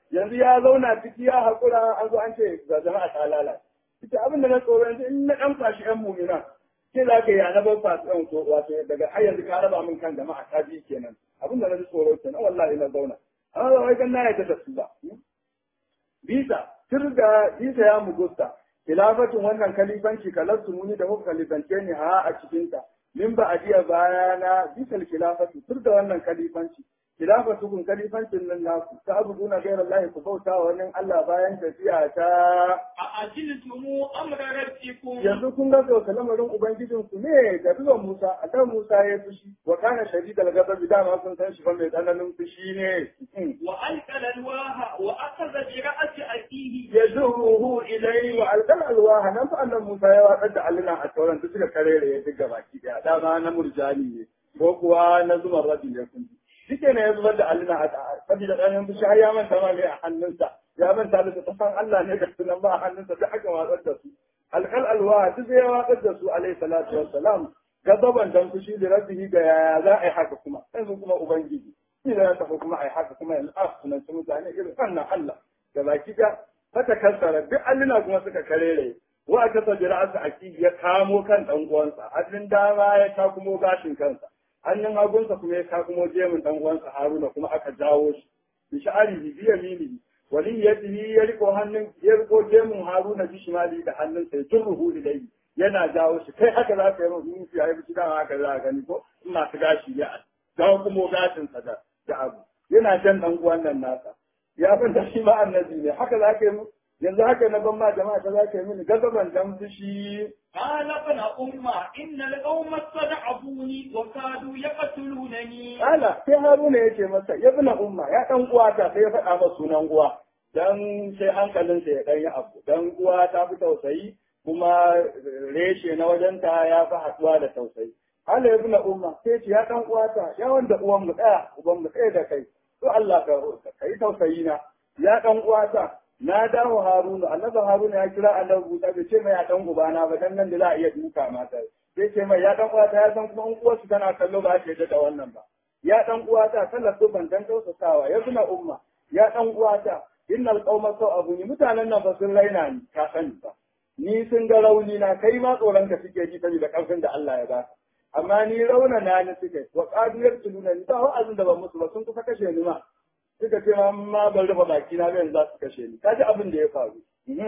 yanzu ya zauna ciki ya haƙura an zo an ce ga jama'a ta lalace ita abin da na tsoro yanzu in na ɗan fashi ƴan mumina ke za ka yi a na ban fasu ɗan so wato daga har yanzu ka raba min kan jama'a ta bi kenan abin da na ji tsoro kenan wallahi na zauna amma ba wai kan na yarda da su ba bisa turga bisa ya mugusta khilafatin wannan kalifanci kalarsu muni da kuka kalifance ni ha a cikinta min ba a jiya bayana bisal khilafatu turga wannan kalifanci khilafatu kun kalifancin nan naku ta abuduna gairar Allah ku bauta wa wannan Allah bayan tafiya ta أأجلتم أمر ربكم yanzu kun ga sauka lamarin ubangijin ku ne da zuwan Musa a kan Musa ya fushi wa kana shadidal ghadab dama sun san shi fa mai tsananin fushi ne وألقى الألواح وأخذ برأس أخيه yazuhu ilayhi wa alqal alwaha nan fa annan Musa ya watsar da alluna a tauran da suka karere ya diga baki daya dama na murjani ne ko kuwa na zuman rabi ne kun shike ne ya zubar da alluna a saboda ɗanin fushi har ya manta ma ne a hannunsa ya manta da ta san Allah ne da sunan ba a hannunsa duk aka watsar da su alqal alwaha duk ya watsar da su alayhi salatu wassalam gazaban dan fushi da rabbihi ga yaya za a yi haka kuma yanzu kuma ubangiji ila ya tafi kuma a yi haka kuma yanzu a sunanci mutane irin wannan Allah da baki ga fata kassara duk alluna kuma suka karere wa aka sabi ra'asa aki ya kamo kan dan uwansa hannun dama ya takumo gashin kansa hannun hagunsa kuma ya takumo jemin dan uwansa Haruna kuma aka jawo shi bi sha'ari bi yamini wali yadihi ya riko hannun ya riko jemin Haruna bi shimali da hannunsa ya turruhu ilayhi yana jawo shi kai haka za ka yi ruhu ya yi dama haka za ka gani ko in masu gashi ya jawo kuma gashinsa da da abu yana jan dan uwan nan nasa ya ban da shi ma annabi ne haka za ka yi mu yanzu haka na ban ma jama'a ta za ka yi mini gazaban dan fushi قال ابن أمة إن القوم استضعفوني وكادوا يقتلونني ala sai haruna ya ce masa ya bi umma ya dan uwa ta sai ya faɗa masa sunan uwa dan sai hankalinsa ya dan yi abu dan uwa ta fi tausayi kuma reshe na wajenta ya fi haɗuwa da tausayi Allah ya bi umma sai ce ya dan uwa ta ya wanda uwan mu ɗaya uban mu ɗaya da kai to Allah ka kai tausayi na ya dan uwa ta na dawo Haruna annabi Haruna ya kira annabi Musa bai ce mai ya dan ubana ba dan nan da za a iya duka mata sai ce mai ya dan uwa ta ya san kuma in uwarsu tana kallo ba ta yadda da wannan ba ya dan uwa ta sallar su ban dan tausasawa ya zuna umma ya dan uwa ta innal qauma sau abu ni mutanen nan ba sun raina ni ka sani ba ni sun ga rauni na kai ma tsoron ka suke ji saboda karfin da Allah ya baka amma ni rauna na ni suke wa qadiyar tuluna ni ba wa'azin da ban musu ba sun kusa kashe ni ma suka ce ma ban rufe baki na ga yanzu za su kashe ni kaji abin da ya faru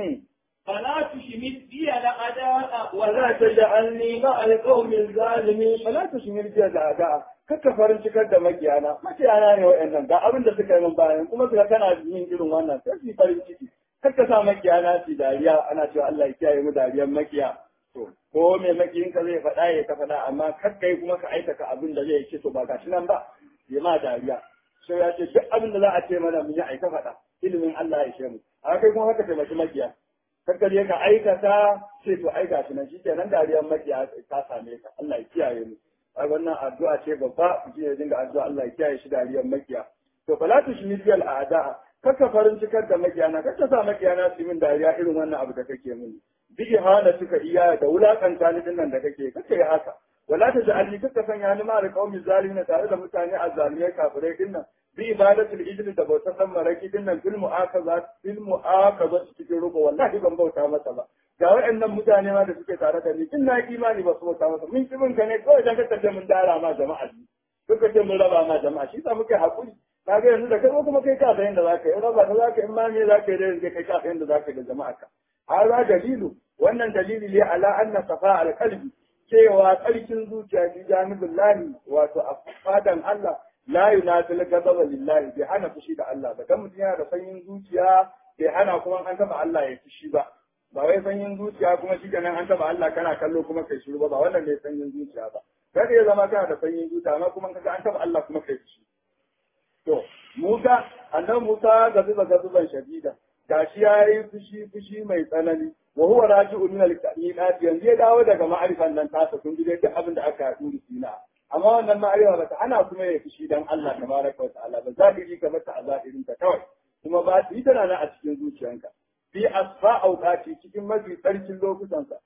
فلا تشمت بي الأعداء ولا تجعلني مع القوم الظالمين فلا تشمت بي الأعداء kakka farin cikar da makiyana makiyana ne wa'annan ga abin da suka yi min bayan kuma suka kana yin irin wannan sai su farin ciki kakka sa makiyana su dariya ana cewa Allah ya kiyaye mu dariyar makiya to ko me makiyin ka zai faɗa ya ta faɗa amma kakka yi kuma ka aikata abin da zai ci to ba gashi nan ba ya ma dariya sai ya ce duk abin da za a ce mana mun yi aika faɗa ilimin Allah ya ce mu a kai kuma haka taimaki makiya kakka je ka aikata sai to ai gashi nan shikenan dariyar makiya ta same ka Allah ya kiyaye mu ai wannan addu'a ce babba mutum ya dinga addu'a Allah ya kiyaye shi dariyar makiya to fala tu shi bil a'da kaka farin cikar da makiyana kaka sa makiyana su min dariya irin wannan abu da kake mini bi ihana suka iya da wulakanta ni dinnan da kake kake yi haka wala ta ja'alni kaka sanya ni ma da qaumi zalimin tare da mutane azzalimai kafirai dinnan bi ibadatul ijli da bautar dan maraki dinnan fil mu'akaza fil mu'akaza cikin ruko wallahi ban bauta masa ba ga waɗannan mutane ma da suke tare da ni in na imani ba su bauta masa mun kibin ka ne kawai dan ka mun dara ma jama'a suka ce mun raba ma jama'a shi sa muke hakuri kaga yanzu da kai kuma kai ka san yadda zaka yi raba ta zaka in ma me zaka yi da yanzu kai ka san yadda zaka yi da jama'a ka hada dalilu wannan dalili ne ala anna safa al qalbi cewa tsarkin zuciya fi janibin lahi wato a fadan Allah la yunatil ghadaba lillahi bai hana fushi da Allah ba dan mutum yana da sanyin zuciya bai hana kuma an taba Allah ya fushi ba ba wai sanyin zuciya kuma shi kenan an taba Allah kana kallo kuma kai shiru ba ba wannan ne sanyin zuciya ba kada ya zama kana da sanyin zuciya amma kuma kaga an taba Allah kuma kai fushi to Musa annabi Musa gazuba gazuban shadida gashi yayi fushi fushi mai tsanani wa huwa raji'u min al-kainat yanzu ya dawo daga ma'arifan nan tasa kun ji duk abin da aka yi sina amma wannan ma'arifa ba ta ana kuma ya fushi dan Allah tabaraka wa ta'ala ba zahiri ka mata a zahirin ta kawai kuma ba ta yi tana nan a cikin zuciyanka fi asfa auqati cikin mafi tsarkin lokutansa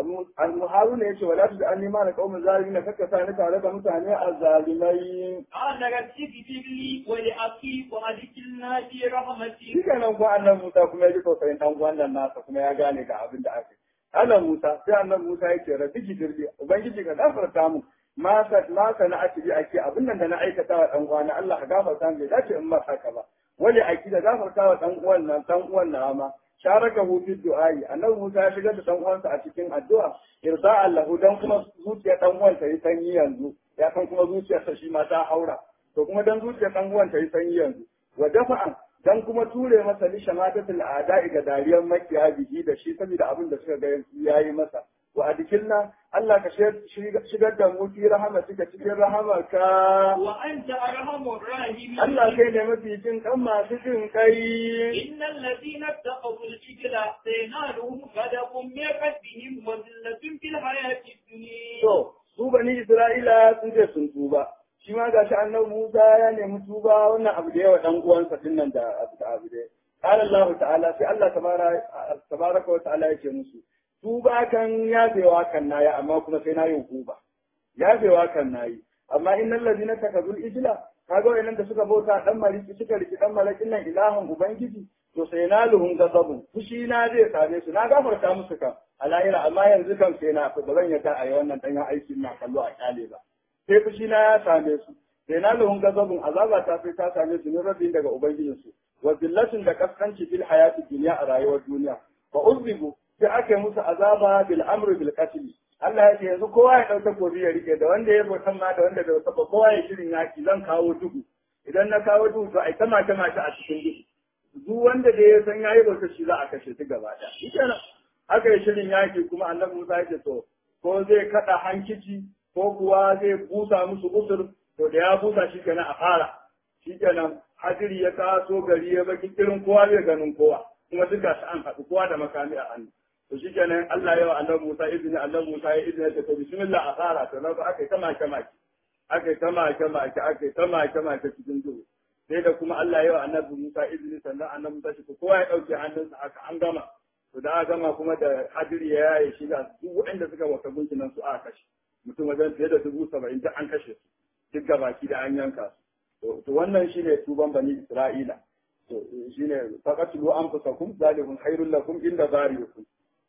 al-muharuna yace wala tu an nima da qaumin zalimin kaka sa ni tare da mutane azzalimai قال رب اغفر لي ولأخي وأدخلنا في رحمتك shi kenan ko annabi Musa kuma ya ji tausayin dan uwan nan nasa kuma ya gane ga abin da aka yi annabi Musa sai annabi Musa yake rabbi gifirli ubangiji ka gafarta mu ma sa ma sa na atibi ake abin nan da na aikata wa dan uwana Allah ka gafarta mu bai dace in ba haka ba wani aki da gafarta wa dan uwan nan dan uwan na ma sharaka hu fi du'ai annabi Musa ya shigar da dan uwansa a cikin addu'a irda lahu dan kuma zuciya dan uwan ta yi sanyi yanzu ya san kuma zuciyarsa shi ma ta haura to kuma dan zuciyar dan uwan ta yi sanyi yanzu wa dafa'an dan kuma ture masa li shamatatul a'da'i ga dariyar makiya bihi da shi saboda abin da suka ga yayi masa wa adkilna Allah ka shigar da mu fi rahmatika cikin rahamarka وأنت أرحم الراحمين Allah kai ne mafi jin kan masu jin kai إن الذين اتقوا العجل سينالهم غضب من ربهم وذلة في الحياة الدنيا to su bani Isra'ila sun ce sun tuba shi ma gashi annabi Musa ya nemi tuba wannan abu da yawa dan uwansa dinnan da abu da abu da قال الله تعالى sai Allah tabaraka wa ta'ala yake musu tuba kan yafewa kan nayi amma kuma sai nayi hukuma yafewa kan nayi amma innal ladina takazul ijla kaga wayannan da suka bauta dan mariki suka riki dan malakin nan ilahan ubangiji to sai na luhun gazabu fushi na zai same su na gafarta musu kan alayira amma yanzu kan sai na ba zan yarda a yi wannan dan aikin na kallo a kyale ba sai fushi na ya same su sai na luhun gazabun azaba ta sai ta same su ne rabin daga ubangijinsu wa billatin da kaskanci fil hayati dunya a rayuwar duniya fa uzbigu sai ake musu azaba bil amri bil qatl Allah ya ce yanzu kowa ya dauka gobe ya rike da wanda ya bautan ma da wanda bai bauta ba kowa ya shirin yaki zan kawo duhu idan na kawo duhu to ai ta mace mace a cikin duhu duk wanda da ya san yayi bauta shi za a kashe shi gaba da shikenan aka yi shirin yaki kuma annabi Musa ya ce to ko zai kada hankici ko kuwa zai busa musu usur to da ya busa shi kenan a fara shikenan hadiri ya taso gari ya baki irin kowa zai ganin kowa kuma duka su an haɗu kowa da makami a hannu to shi kenan Allah ya wa annabi Musa izini annabi Musa ya izini ta to bismillah a fara to na aka yi ta make make aka yi ta make make aka yi ta make make cikin duhu sai da kuma Allah ya wa annabi Musa izini sannan annabi Musa shi kowa ya ɗauke hannunsa aka an gama to da aka gama kuma da hadiri ya yaye shi da duk waɗanda suka wata gunkinan su aka kashe mutum wajen fiye da dubu saba'in duk an kashe su duk gabaki da an yanka su to wannan shine tuban bani Isra'ila to shine faqatlu anfusakum zalikum khairul lakum inda bariukum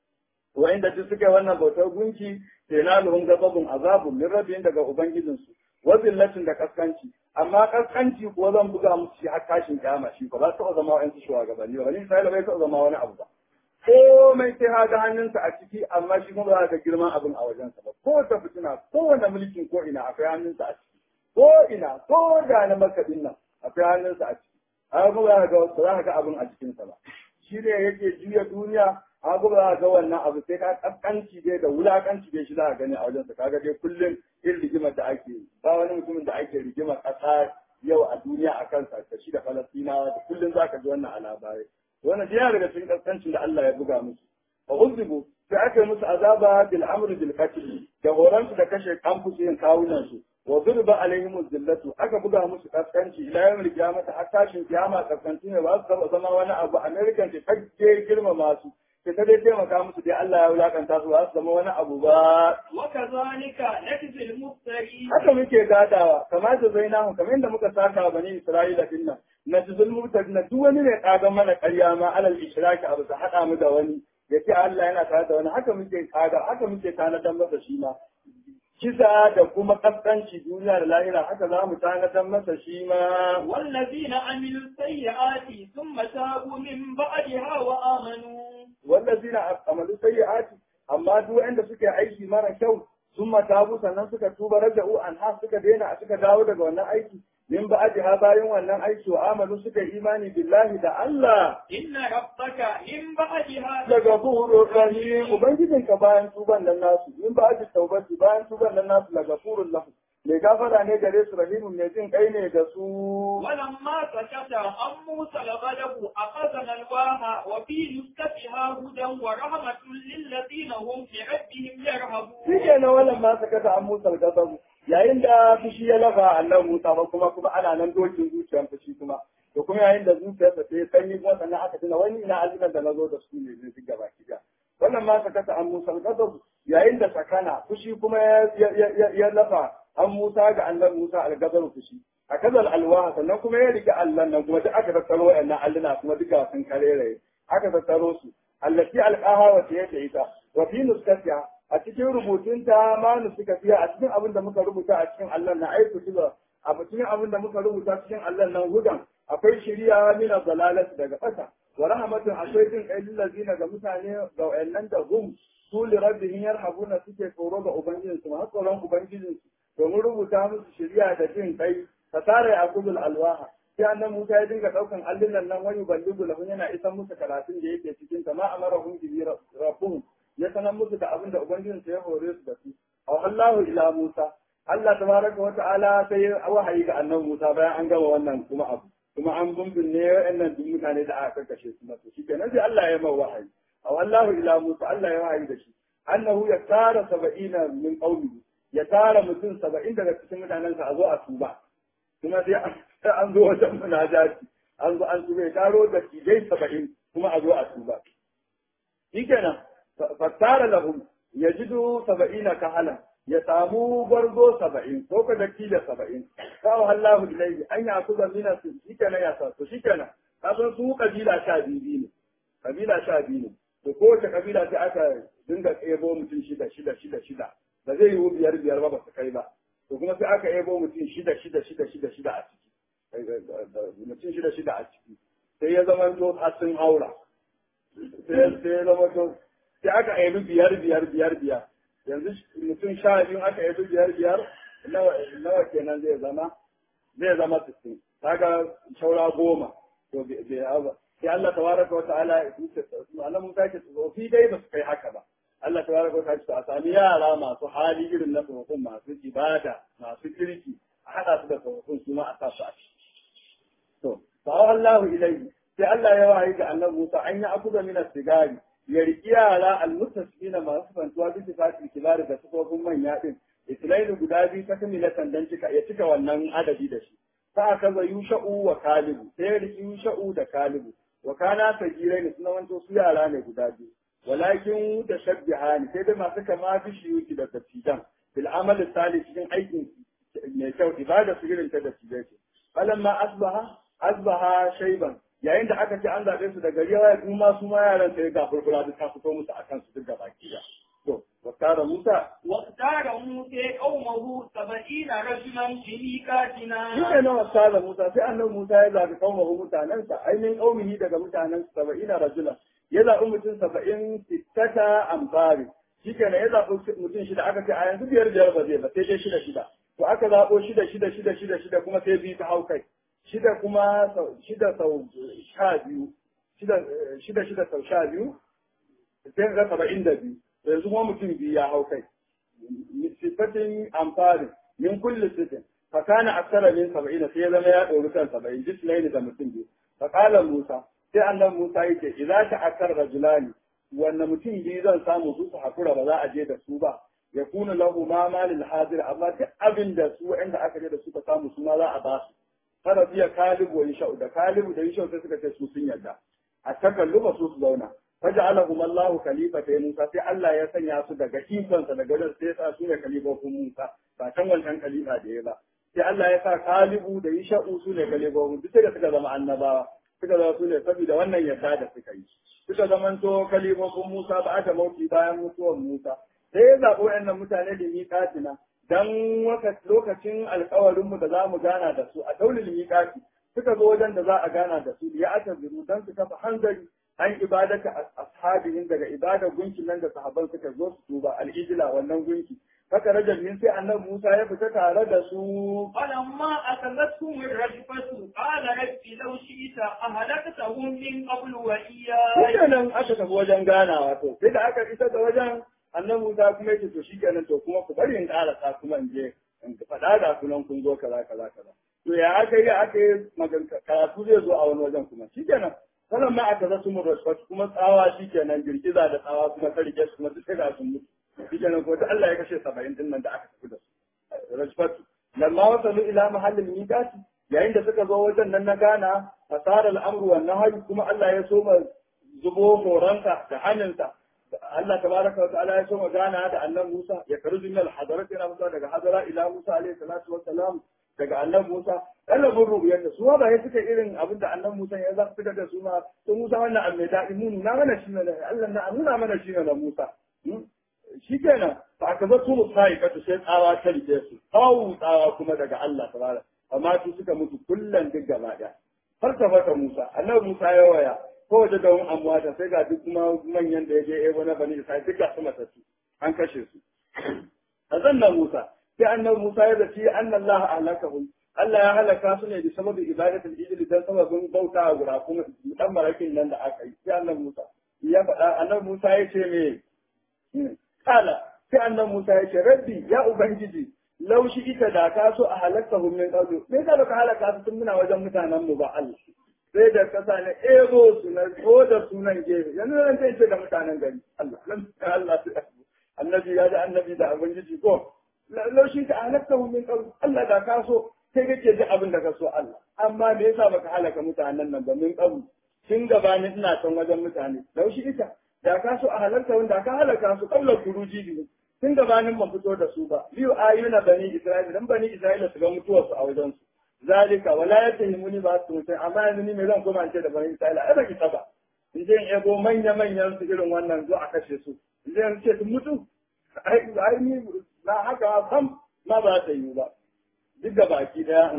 wa inda duk suke wannan bautar gunki tenaluhum gababun azabun min rabbihim daga ubangijinsu wa zillatin da kaskanci amma kaskanci ko zan buga musu shi har tashin kiyama shi ba za su zama wa'ansu shugabanni ba bani Isra'ila bai taɓa zama wani abu ba komai sai ha ga hannunsa a ciki amma shi kuma ba za ka girman abin a wajensa ba ko ta fitina kowane mulkin ko ina akwai hannunsa a ciki ko ina ko da na makaɗin nan akwai hannunsa a ciki amma kuma za ka ga ba za ka ga abin a cikinsa ba shi ne yake juya duniya amma kuma za ka ga wannan abu sai ka kaskanci dai da wulakanci dai shi za ka gani a wajensa kaga dai kullum irin rigimar da ake yi ba wani mutumin da ake rigimar ƙasa yau a duniya a kansa da shi da falastinawa da kullum za ka ji wannan a labarai wannan yana daga cikin kaskancin da Allah ya buga musu fa uzibu sai aka yi musu azaba bil amri bil qatl da horon su da kashe kamfusin kawunan su wa zurba alaihim zillatu aka buga musu kaskanci ila yawmil qiyamah har tashin kiyama kaskanci ne ba su taba zama wani abu american ce kage girmama su sai ta dai taimaka musu dai Allah ya wulakanta su ba su zama wani abu ba وكذلك نجزي المفترين haka muke gadawa kamar da zainahu kamar yadda muka saka bani Isra'ila din nan na jizul mubtadi na duk wani ne kaga mana ƙarya ma alal ishraki abu ta hada mu da wani yace Allah yana tare da wani haka muke kaga haka muke tanadar masa shi ma kisa da kuma kaskanci duniya da lahira haka za mu tanadar masa shi ma والذين عملوا السيئات ثم تابوا من بعدها وآمنوا wallazina amalu sayyi'ati amma duk wanda suke aiki mara kyau sun matabu sannan suka tuba raja'u an ha suka daina suka dawo daga wannan aiki min ba'di ha bayan wannan aiki wa amalu suka imani billahi da Allah إن ربك من بعدها daga buhurur rahim ubangijin ka bayan tuban nan nasu min ba'di taubati bayan tuban nan nasu daga furul lahu mai gafara ne gare su rahimun mai jin kai ne da su ولما سكت عن موسى الغضب أخذنا الواها وفي نسختها هدى ورحمة للذين هم بربهم يرهبون shi ke na wannan ma sakata an musa gasabu yayin da fushi ya lafa Allah Musa ba kuma kuma ana nan dokin zuciyar fushi kuma to kuma yayin da zuciyarsa ta yi sanyi kuma sannan aka tuna wani ina azumin da na zo da su ne zai gaba ki wannan ma sakata an musa gasabu yayin da sakana fushi kuma ya lafa an Musa ga Allah Musa algazar fushi a kazal alwaha sannan kuma ya rike Allah nan kuma duk aka tattaro wayannan alluna kuma duka sun karere aka tattaro su allati alqaha wa ta ita wa fi nuskatiha a cikin rubutunta ma nusuka fiya a cikin abin da muka rubuta a cikin Allah na aiku tuba a cikin abin da muka rubuta cikin Allah nan hudan akwai shiriya min zalalat daga ƙasa wa rahmatun akwai jin kai lillazina ga mutane ga wayannan da hum su li rabbihim yarhabuna suke tsoro ga ubangijinsu ma tsoron ubangijinsu domin rubuta musu shiriya da jin kai fasara ya kudul alwaha sai annan Musa ya dinga daukan allunan nan wani ballugu lahu yana isan musu karatun da yake cikin ta ma amarahum bi rabbuhum ya sanar musu da abin da ubangijin ya hore su da su aw Allahu ila Musa Allah tabaraka wa ta'ala sai wahayi ga annan Musa bayan an gama wannan kuma abu kuma an bumbunne wa'annan duk mutane da aka karkashe su masu shi kenan sai Allah ya mai wahayi aw Allahu ila Musa Allah ya wahayi da shi annahu ya tara saba'ina min qaumihi ya tara mutum saba'in daga cikin mutanensa a zo a tuba kuma sai an zo wajen munajati an zo an tuba ya taro da kijai saba'in kuma a zo a tuba shi kenan fattara lahum ya jidu saba'ina kahala ya samu gwarzo saba'in ko ka daki da saba'in kawo hallahu ilaihi an ya kuza mina su shi kenan ya sa to shi kenan ka san su kabila sha biyu ne kabila sha biyu ne to kowace kabila sai aka dinga tsebo mutum shida shida shida shida ba zai yiwu biyar biyar ba ba su kai ba to kuma sai aka ebo mutum shida shida shida shida shida a ciki mutum shida shida a ciki sai ya zama to har sun haura sai ya zama to sai aka ebi biyar biyar biyar biyar yanzu mutum sha biyu aka ebi biyar biyar nawa kenan zai zama zai zama sittin kaga shaura goma to bai ba sai Allah tabaraka wa ta'ala ya tuce Allah mun sake tsofi dai ba su kai haka ba Allah ta baraka ta ce a sami yara masu hali irin na tsofaffin masu ibada masu kirki a haɗa su da tsofaffin su ma a sa su a ciki. To, fa Allah ilaihi sai Allah ya wahayi ga annabi Musa an yi akuda min sigari ya riki yara almustasqina masu fantuwa bisa fatil kibari da tsofaffin manya din islainu guda biyu ta kamila sandan cika ya cika wannan adadi da shi. Sa aka za yusha'u wa kalibu sai ya riki yusha'u da kalibu wa kana sagirai ne suna wanto su yara ne guda biyu. walakin da shabbihani sai dai masu kama fi shiyuki da dattijan bil amal salih cikin aikin mai kyau ibada su irin ta dattijai ce falamma asbaha asbaha shayban yayin da aka ce an zabe su da gari ya kuma su ma yaran sai ga furfura duk ta fito musu akan su duk da baki da to واختار موسى واختار موسى قومه سبعين رجلا في ميقاتنا Shi ne واختار موسى sai annabi Musa ya zabi qaumahu mutanansa ainihin qaumihi daga mutanen 70 rajula ya zabi mutum 70 sittata amfari shi kenan ya zabi mutum shida aka ce a yanzu biyar biyar ba zai ba sai dai shida shida to aka zabo shida shida shida shida shida kuma sai biyu ta hau kai shida kuma sau- shida sau sha biyu shida shida shida sau sha biyu sai ga saba'in da biyu to yanzu kuma mutum biyu ya hau kai sifatin amfani min kulli sitin fa kana aksara min saba'ina sai ya zama ya ɗori kan saba'in jislaini da mutum biyu fa qala musa sai annabi musa yake idza ta'akkar rajulani wanne mutum biyu zan samu su su hakura ba za a je da su ba ya kuna lahu ma malil hadir amma duk abin da su inda aka je da su ka samu su ma za a ba su kada biya kalibu wa yashau da kalibu da yashau sai suka ce su sun yarda a takalluba su su zauna faja'alahum Allahu khalifata Musa sai Allah ya sanya su daga ikonsa daga wajen sai sa su ne khalifofin Musa ba kan wancan khalifa da ya ba sai Allah ya sa kalibu da yashau su ne khalifofin duk da suka zama annabawa suka zama su ne saboda wannan yarda da suka yi suka zamanto khalifofin Musa ba aka mauti bayan mutuwar Musa sai ya zaɓi waɗannan mutane da miƙatina dan lokacin alƙawarinmu da za mu gana da su a daulin miƙati suka zo wajen da za a gana da su ya aka biru dan su kafa hanzari an ibadaka ashabihim daga ibadar gunkin nan da sahabban suka zo su tuba al-ijla wannan gunki haka rajab min sai annabi Musa ya fita tare da su فلما أخذتهم الرجفة قال رب لو شئت أهلكتهم من قبل وإياي nan aka tafi wajen ganawa to sai da aka isa da wajen annabi Musa kuma yake to shikenan to kuma ku bari in ƙarasa kuma in je in faɗa da sunan kun zo kaza kaza kaza to ya aka yi aka yi magana karatu zai zo a wani wajen kuma shikenan sanan ma aka zasu mu rashfat kuma tsawa shikenan girgiza da tsawa kuma ta rike su kuma duk ga sun mutu shikenan ko Allah ya kashe 70 din nan da aka tafi da su rashfat lamma wasalu ila mahallin miqati yayin da suka zo wajen nan na gana fasara al'amru wan nahyi kuma Allah ya soma zubo horonsa da hannunsa Allah tabaraka wa ta'ala ya so magana da annabi Musa ya karzu min al-hadarat yana musa daga hadara ila Musa alaihi salatu wa salam daga annabi Musa ɗalibin rubiyar da su ma ba ya suka irin abin da annabi Musa ya za fitar da su ma to Musa wannan abu mai daɗi mu nuna mana shi ne Allah na nuna mana shi ne na Musa shi kenan fa aka zo su musai ka sai tsawa ta rike su kawo tsawa kuma daga Allah tabaraka amma su suka mutu kullan duk gaba ɗaya har ta fata Musa annabi Musa ya waya ko waje da wani amwata sai ga duk kuma manyan da ya je ebo na bani Isra'il duk ga su matattu an kashe su a zannan Musa sai annabi Musa ya zaci annallaha ahlakahum Allah ya halaka su ne da sababin ibadatul ijli dan sababin bauta a gura kuma dan marakin nan da aka yi sai annabi Musa ya faɗa annabi Musa ya ce me kala sai annabi Musa ya ce rabbi ya ubangiji laushi ita da ka so a halakahum min qablu me ka baka halaka su tun muna wajen mutanen mu ba Allah sai da kasa ne ego su na ko da sunan gefe yanzu zan ce da mutanen gari Allah Allah annabi ya da annabi da ubangiji ko laushi ta halakahum min qablu Allah da ka so sai kake ji abin da ka so Allah amma me yasa baka halaka mutanen nan ba min qablu tun gabanin ina son wajen mutane laushi ita da ka so a halarta wanda ka halaka su qabla kuruji biyu tun gabanin ban fito da su ba biyu ayuna bani Isra'ila dan bani Isra'ila su ga mutuwar su a wajen su zalika wala yatahimuni ba su mutai amma yanzu ni me zan koma ce da bani Isra'ila ai baki saba in je in ego manya manyan su irin wannan zo a kashe su in je in ce sun mutu ai ai ni na haka sam ma ba ta yi ba duk da baki daya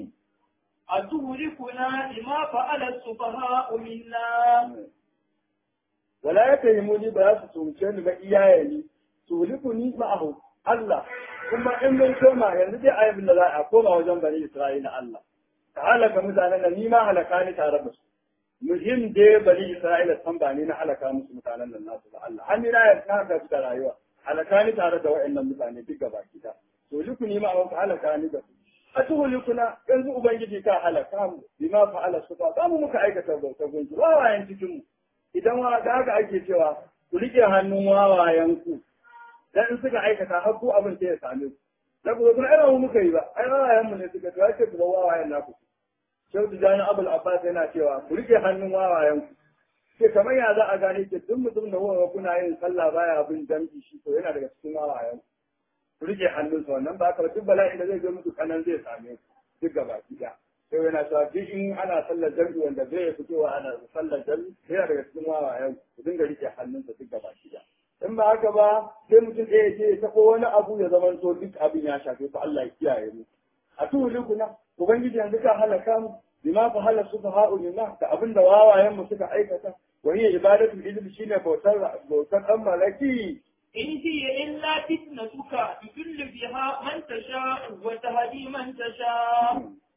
أتهلكنا بما فعل السفهاء منا wala ya kai muni ba za su tumce ni ba iyaye ni tuliku ni ma'ahu Allah kuma in mun koma yanzu dai ayyukan da za a koma wajen bani Isra'ila Allah ta halaka mutanen nan ni ma halaka ni tare da su muhim dai bani Isra'ila san ba ni na halaka musu mutanen nan nasu ba Allah har ni na yarda haka su da rayuwa halaka ni tare da wa'annan mutane duk gaba gida tuliku ni ma'ahu halaka ni da su a tuhulikuna yanzu ubangiji ka halaka mu bima fa'ala sufa ba mu muka aikata bauta gunki wawayen cikin mu idan wa da haka ake cewa ku rike hannun wawayen ku dan in suka aikata har ku abin sai ya same ku da ku kuma ai mu muka yi ba ai wawayen mu ne suka to ake ku wawayen naku Shehu Tijjani Abul Abbas yana cewa ku rike hannun wawayen ku ke kamar ya za a gane ke duk mutum da wawa kuna yin sallah baya bin jam'i shi to yana daga cikin wawayen ku rike hannunsa wannan ba ka duk bala'i da zai zo muku kanan zai same ku duk gaba ɗaya sai yana cewa duk in ana sallar jami'i wanda zai fitowa ana sallar jami'i yana daga cikin wawayen ku dinga rike hannunsa duk gaba ɗaya in ba haka ba sai mutum ɗaya ce ta ko wani abu ya zama to duk abin ya shafe ku Allah ya kiyaye mu a tuhulikuna ubangiji yanzu ka halaka mu bima fa hala sufa ha'ulina da abin da wawayen mu suka aikata wa hiya ibadatul ijl shine bautar bautar dan malaki إن هي إلا فتنتك تضل بها من تشاء وتهدي من تشاء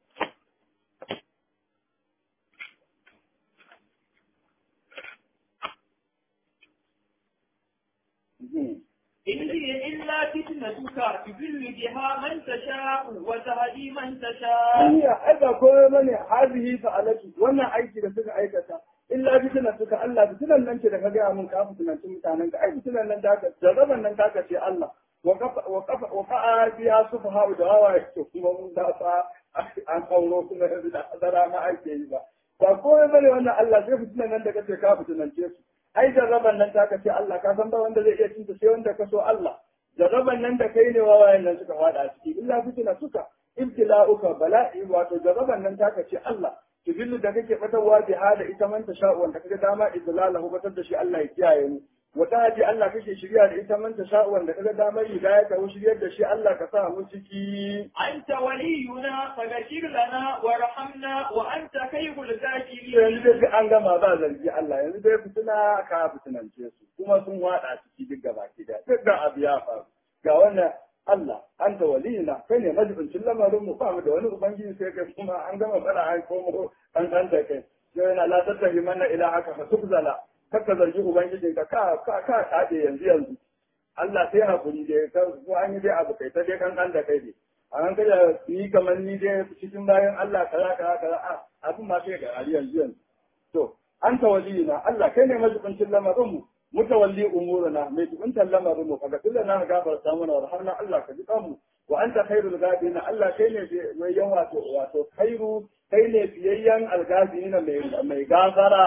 إن هي إلا فتنتك تضل بها من تشاء وتهدي من تشاء Hanya aika komai bane hazihi fa'alatu wannan aiki da suka aikata illa fitinan suka Allah fitinan nan ce da ka gaya mun ka fitinanci mutanen ka ai fitinan nan da ka jarraban nan ta ce Allah wa kafa wa kafa wa fa'a biya sufaha da hawa yake kuma mun da fa an kauro kuma yanzu da azara ma ake yi ba ba komai bane wannan Allah sai fitinan nan da kace ka fitinance su ai jarraban nan ta ce Allah ka san ba wanda zai iya cinta sai wanda ka so Allah jarraban nan da kai ne wawayen nan suka fada a ciki illa fitina suka ibtila'uka bala'i wato jarraban nan ta ce Allah tubillu da kake batarwa bi hada ita man ta sha'u wanda kaga dama idlalahu batar da shi Allah ya kiyaye mu wata haji Allah kake shirya da ita man ta sha'u wanda kaga dama hidayah ka shiryar da shi Allah ka sa mu ciki أنت ولينا فغفر لنا وارحمنا وأنت خير yanzu الذاكرين dai sai an gama ba zargi Allah yanzu dai fitina ka fitinance su kuma sun wada ciki duk gaba ki da duk da abu ya faru ga wannan Allah an ta waliyina kai ne majibincin lamarin mu ba mu da wani ubangiji sai kai kuma an gama fara an komo an san da kai sai yana la tattahi manna ila haka fa tukzala kakka zargi ubangijin ka ka ka ka kade yanzu yanzu Allah sai hakuri dai ka ko an yi dai abu kai ta dai kan kan da kai dai an kada ni kamar ni dai cikin bayan Allah kaza kaza kaza a abin ma sai ga ali yanzu yanzu to anta waliyina Allah kai ne majibincin lamarin mu mutawalli umurana mai jibintar lamarin mu kaga tunda na gafarta mana warhamna Allah ka ji mu wa anta khairul gadina Allah kai ne mai yawa wato wato khairu kai ne fiyayyan algadina mai mai gafara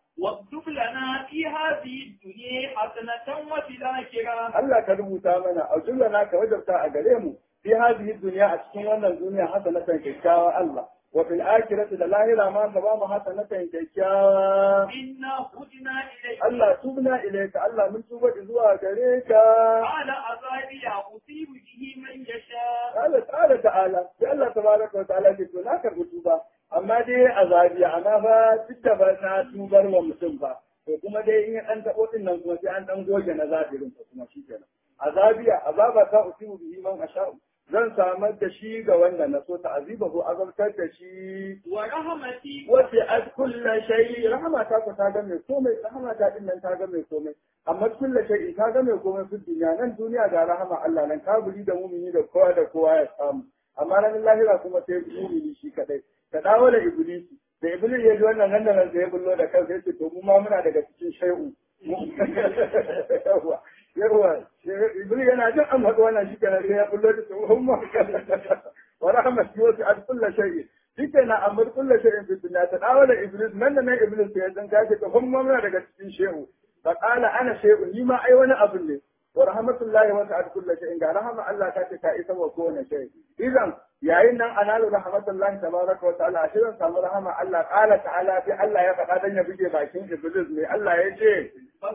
واكتب لنا في هذه الدنيا حسنة وفي الآخرة Allah ka rubuta mana a na ka wajabta a gare mu fi hadhihi dunya a cikin wannan duniya hasanatan kyakkyawa Allah wa fil akhirati da lahira ma ka ba mu hasanatan kyakkyawa إنا هدنا إليك Allah tubna ilayka Allah mun tuba zuwa gare ka قال عذابي أصيب به من يشاء Allah ta'ala ta'ala sai Allah tabaraka wa ta'ala ke to na karbi tuba amma dai azabi amma fa duk da ba na tubar wa mutum ba to kuma dai in ya dan tabo din nan kuma sai an dan goge na zabirin ko kuma shikenan azabiya azaba ta usibu bihi man asha'u zan samar da shi ga wanda na so ta'azibahu azabtar da shi ورحمتي wace ad kulla shay rahama ta ku ta ga mai komai rahama ta din nan ta ga mai komai amma kulla shay ta ga mai komai fi duniya nan duniya ga rahama Allah nan kaburi da mumini da kowa da kowa ya samu amma ranar lahira kuma sai mumini shi kadai ka dawo da iblisi da iblis ya ji wannan nan da nan sai ya bullo da kansa ya ce to mu ma muna daga cikin shay'u yawa yawa iblis yana jin an faɗi wannan shi kenan sai ya bullo da su humma wa rahmatu wa ta'ala kullu shay'in shike na amur kulla shay'in fi dunya ta dawo da iblis nan da nan iblis sai dan gaje to kuma muna daga cikin shehu fa qala ana shehu ni ma ai wani abu ne wa rahmatullahi wa ta'ala kullu shay'in ga rahama Allah ta ce ta isa wa kowane shay idan yayin nan analu rahmatullahi tabaraka wa ta'ala shi zan samu rahama Allah qala ta'ala fi Allah ya faɗa dan ya buge bakin iblis ne Allah ya ce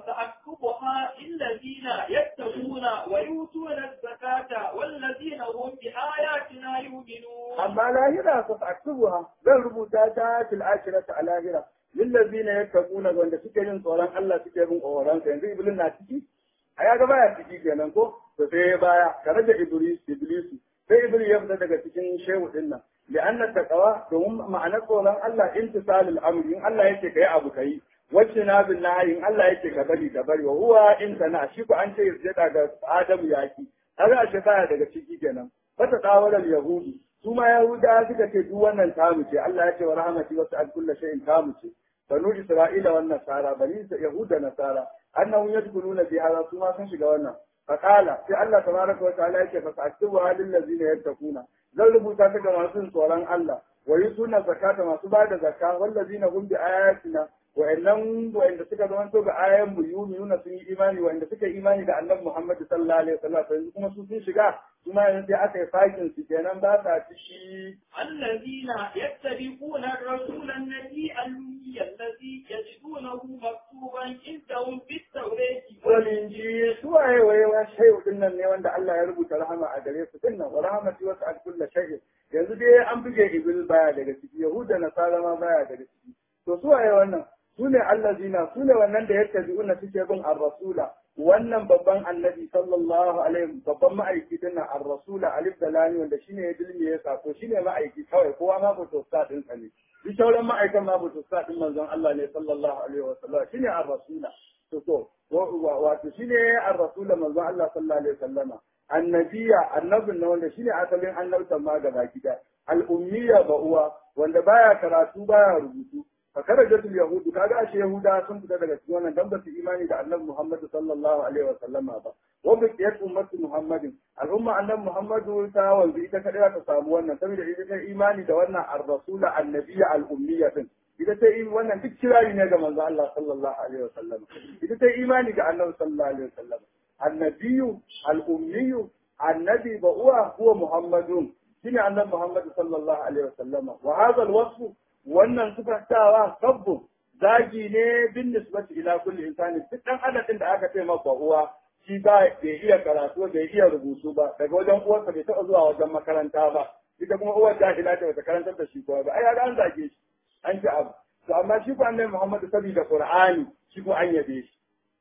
فسأكتبها للذين يتقون ويؤتون الزكاة والذين هم بآياتنا يؤمنون amma lahira fa aktubuha zan rubuta ta fil akhirati a lahira lillazina yattaquna wanda suke yin tsoron Allah suke bin tsoron sa yanzu iblis na ciki a ya ga baya ciki kenan ko to sai baya ka rage iblis iblis sai iblis ya fita daga cikin shehu din nan li'anna taqwa domin ma'anar tsoron Allah intisalul amri in Allah yake kai abu kai wacce na bin nahi in Allah yake ka bari ka bari wa huwa in sana shi ko an ce yadda ga Adam yaki kaga ashe baya daga ciki kenan fata tawaral yahudi su ma yahuda suka ce duk wannan tamu ce Allah ya ce wa rahmati wa sa'al kullu shay'in tamu ce banu isra'ila wan nasara bani yahuda nasara annahum yadkhuluna fi hadha su ma sun shiga wannan faqala sai Allah tabaraka wa ta'ala yake fa sa'tubu halil ladzina yattaquna zan rubuta ta ga masu tsoron Allah wa yusuna zakata masu bada zakka wallazina hum bi ayatina wa'annan wa'anda suka zama to ga ayan mu yuminuna sun yi imani wa'anda suka yi imani da annabi Muhammad sallallahu alaihi wasallam yanzu kuma su sun shiga kuma yanzu sai aka yi fakin su kenan ba sa ci الذين يتبعون الرسول النبي الأمي الذي يجدونه مكتوبا عندهم في التوراة walinji su waye waye wa shayu din nan ne wanda Allah ya rubuta rahama a gare su dinnan wa rahmati wa sa'al kullu shay'in yanzu dai an buge ibil baya daga ciki yahuda nasara ma baya daga ciki to su waye wannan su ne allazina su ne wannan da yake bi'una suke bin ar-rasula wannan babban annabi sallallahu alaihi babban ma'aiki din nan ar-rasula alif da lani wanda shine ya dilmi ya sako shine ma'aiki kawai kowa ma fito sa din sa ne duk sauran ma'aikan ma fito sa din manzon Allah ne sallallahu alaihi wasallam shine ar-rasula to to wato shine ar-rasula manzon Allah sallallahu alaihi wasallama annabiya annabin na wanda shine asalin annabtan ma gaba gida al-ummiya ba uwa wanda baya karatu baya rubutu fakarajatul yahudu kaga ashe yahuda sun fita daga cikin wannan dan ba su imani da annabi Muhammad sallallahu alaihi wasallama ba wa bi qiyat ummati Muhammadin al'umma annabi Muhammadu ta wanzu ita kadai ta samu wannan saboda ita ta imani da wannan ar-rasula annabiyya al-ummiyya din ita ta yi wannan duk kirari ne ga manzo Allah sallallahu alaihi wasallam ita ta imani ga annabi sallallahu alaihi wasallam annabiyyu al-ummiyyu annabi ba uwa huwa Muhammadun shine annabi Muhammad sallallahu alaihi wasallama wa hadha al-wasf wannan sifantawa sabbu zagi ne bin nisbati ila kulli insani duk dan adadin da aka ce maka uwa shi ba bai iya karatu bai iya rubutu ba daga wajen uwarsa bai taɓa zuwa wajen makaranta ba ita kuma uwar jahila ta bata karantar da shi kowa ba ai an zage shi an ci abu to amma shi ko annabi Muhammad saboda Qur'ani shi ko an yabe shi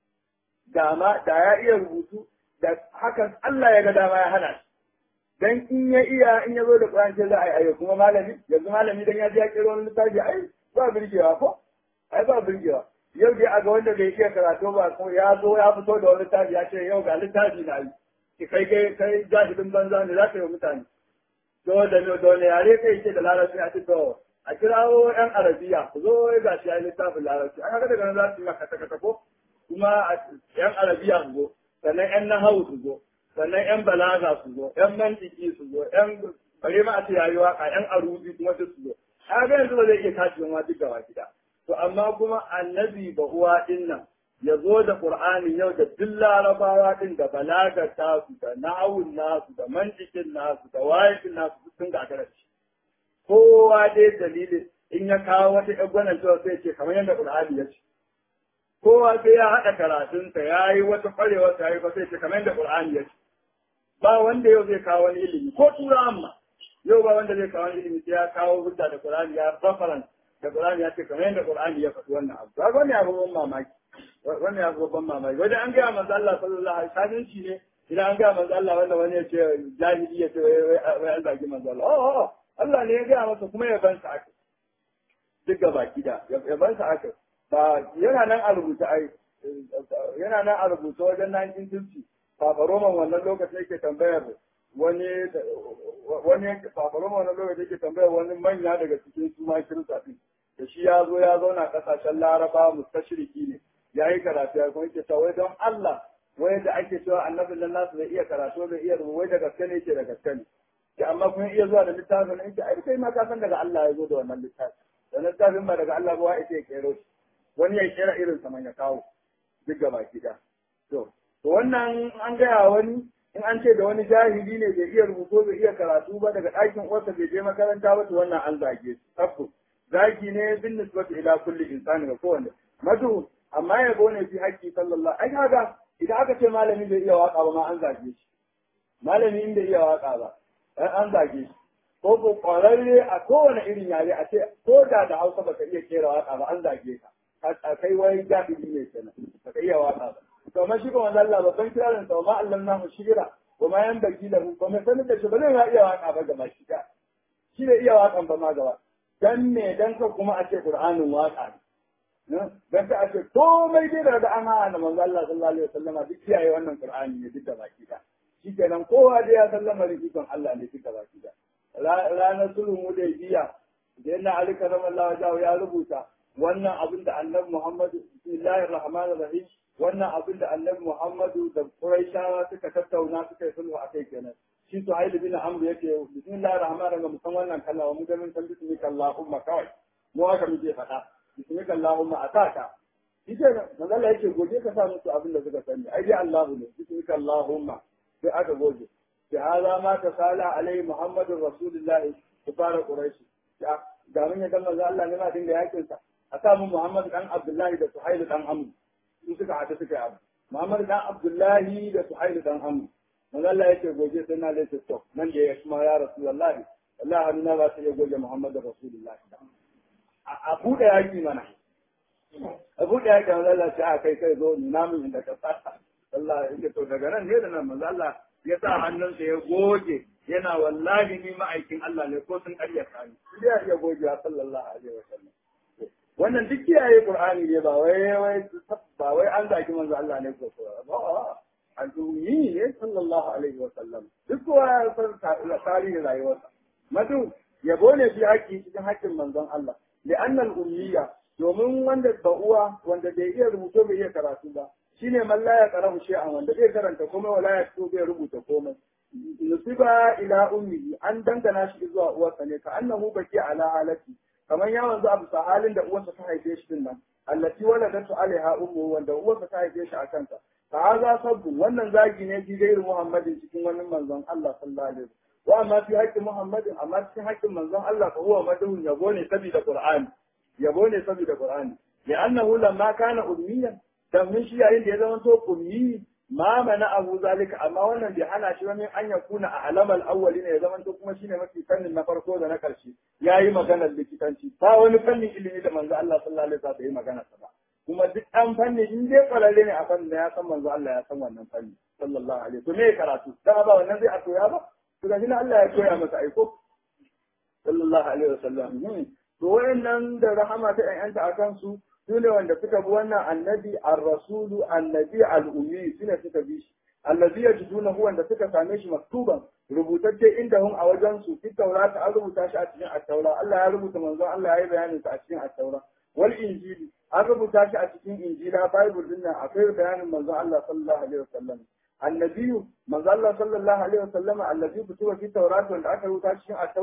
da ma da ya iya rubutu da hakan Allah ya ga dama ya hana shi dan in ya iya in ya zo da Qur'ani sai za a yi ayo kuma malami yanzu malami dan ya ji ya kiro wani littafi ai ba birgewa ko ai ba birgewa yau dai a ga wanda bai iya karatu ba ko ya zo ya fito da wani littafi ya ce yau ga littafi na yi ki kai kai kai jahilin banza ne za ka yi mutane to da ne da ne yare kai ce da larabci a ce to a kirawo yan arabiya ku zo ga shi ya yi littafin larabci an haka daga nan za su yi maka kata ko kuma yan arabiya su zo sannan yan nahawu su zo sannan yan balaga su zo yan mantiki su zo yan bare ma a ce yayi waka yan arubi kuma duk su zo a ga yanzu ba zai iya tashi ma duk gaba gida to amma kuma annabi ba uwa din nan ya zo da Qur'ani yau da duk larabawa din da balagar tasu da na'awun nasu da mantikin nasu da wayakin nasu sun gagara shi kowa dai dalilin in ya kawo wata ƴan gwanan cewa sai ce kamar yadda Qur'ani ya ce kowa sai ya haɗa karatunsa ya yi wata ƙwarewa ta yi ba sai ce kamar yadda Qur'ani ya ce ba wanda yau zai kawo wani ilimi ko tura amma yau ba wanda zai kawo wani ilimi sai ya kawo hujja da Qur'ani ya reference da Qur'ani ya ce kamar yadda Qur'ani ya faɗi wannan abu ba wani abu ban mamaki wannan ya babban mamaki wajen an gaya manzo Allah sallallahu alaihi wasallam shi ne idan an gaya manzo Allah wanda wani ya ce jahili ya ce wai an zagi manzo Allah oh Allah ne ya gaya masa kuma ya ban sa aka duk gaba gida ya ban sa aka ba yana nan a rubuta ai yana nan a rubuta wajen 1950 Papa Roman wannan lokacin yake tambayar wani wani Papa Roman wannan lokacin yake tambayar wani manya daga cikin su ma kirista din da shi ya zo ya zauna kasashen Laraba mustashiriki ne ya yi karatu ya kuma yake cewa wai don Allah wai da ake cewa annabin nan nasu bai iya karatu bai iya rubutu wai da gaske ne yake da gaske ne ki amma kun iya zuwa da littafin yake ai kai ma ka san daga Allah ya zo da wannan littafi da littafin ba daga Allah ba wa yake kero shi wani ya kera irin sa ya kawo duk gaba gida to to wannan an gaya wani in an ce da wani jahili ne bai iya rubutu bai iya karatu ba daga ɗakin uwarsa bai je makaranta ba to wannan an zage shi tabbas zagi ne bin nisbatu ila kulli insani ga kowanne madu amma ya gone fi haƙƙi sallallahu ai kaga idan aka ce malami bai iya waka ba ma an zage shi malami in bai iya waka ba dan an zage shi ko ko kwararre a kowane irin yare a ce ko da da Hausa baka iya kera waka ba an zage ka a kai wai jahili ne kenan baka iya waka ba to amma shi kuma Allah babban kirarin sa ma Allah na mu shira wa ma yan baki lahu ba mai sanin da shi ba zai iya waka ba gaba shi da shi ne iya wakan ba ma gaba dan me dan ka kuma a ce Qur'anin waka ne dan ka a ce komai dai daga an hana manzo Allah sallallahu alaihi wasallama duk kiyaye wannan Qur'ani ne duk da baki da shikenan kowa dai ya sallama rikon Allah ne duk da baki da ranar sulhu Hudaybiya da yana Ali karamallahu wajhahu ya rubuta wannan abin da Annabi Muhammadu bismillahir rahmanir rahim wannan abin da Annabi Muhammadu da Quraishawa suka tattauna suka yi sulhu akai kenan shi to Haili bin Amr yake bismillahir rahmanir rahim san wannan kalma mu da mun san bismika Allahumma kawai mu haka muke faɗa bismika Allahumma ataka shi ke manzo Allah yake goje ka sa musu abin da suka sani ai dai Allahu ne bismika Allahumma sai aka goje sai hada ma ta sala alai Muhammadur Rasulullahi kufara Quraish ga mun yadda manzo Allah ne ma dinga yakin sa a sa mu Muhammad dan Abdullahi da Suhail dan Amr su suka hada suka yi abu Muhammad dan Abdullahi da Suhail dan Amr manzo Allah yake goje sai na lace to nan da ya kuma ya Rasulullahi wallahi hannuna ba sai ya goje Muhammad Rasulullahi a buɗe yaki mana a buɗe yaki manzo Allah ce a kai kai zo ni namun inda ka tsaka Allah yake to daga nan ne da nan manzo Allah ya sa hannunsa ya goge yana wallahi ni ma'aikin Allah ne ko sun ƙaryata ni sai ya iya gogewa sallallahu alaihi wasallam wannan duk kiyaye Qur'ani ne ba wai wai ba wai an zaki manzo Allah ne ko ba al'ummi ne sallallahu alaihi wasallam duk kowa ya san tarihin rayuwarsa madu yabo ne fi haƙƙi cikin haƙƙin manzon Allah li'anna al-ummiya domin wanda ba uwa wanda bai iya rubuto bai iya karatu ba shine man la ya karamu shay'an wanda bai karanta komai wala ya fito bai rubuta komai nusiba ila ummi an dangana shi zuwa uwarsa ne ka annahu baki ala halati kamar ya wanzu abu sa halin da uwarsa ta haife shi din nan allati waladatu alaiha ummu wanda uwarsa ta haife shi a kanta fa haza sabbu wannan zagi ne fi gairu muhammadin cikin wani manzon Allah sallallahu alaihi wasallam wa amma fi haƙƙin muhammadin amma cikin haƙƙin manzon Allah fa huwa madhun yabo ne saboda qur'ani yabo ne saboda qur'ani li'annahu lamma kana ummiyan dan shi yayin da ya zama to ummi ma mana abu zalika amma wannan bai hana shi wani an ya kuna a alamal awwali ne ya zama to kuma shine mafi fannin na farko da na karshe yayi maganar likitanci ba wani fannin ilimi da manzo Allah sallallahu alaihi wasallam yi magana sa ba kuma duk an fanni in dai kwararre ne a fannin da ya san manzo Allah ya san wannan fanni sallallahu alaihi to me karatu da ba wannan zai a koya ba to ga Allah ya koya masa aiko sallallahu alaihi wasallam to wayannan da rahama ta ƴaƴanta akan su su ne wanda suka bi wannan annabi ar-rasulu annabi al-ummi su ne suka bi shi allazi yajidunahu wanda suka same shi maktuban rubutacce inda hun a wajen su fi taurata an rubuta shi a cikin at-taura Allah ya rubuta manzon Allah ya yi bayanin sa a cikin at-taura wal injili an rubuta shi a cikin injila bible din nan akwai bayanin manzon Allah sallallahu alaihi wasallam annabiyu manzon Allah sallallahu alaihi wasallam allazi kutuba fi taurata wanda aka rubuta shi cikin at-taura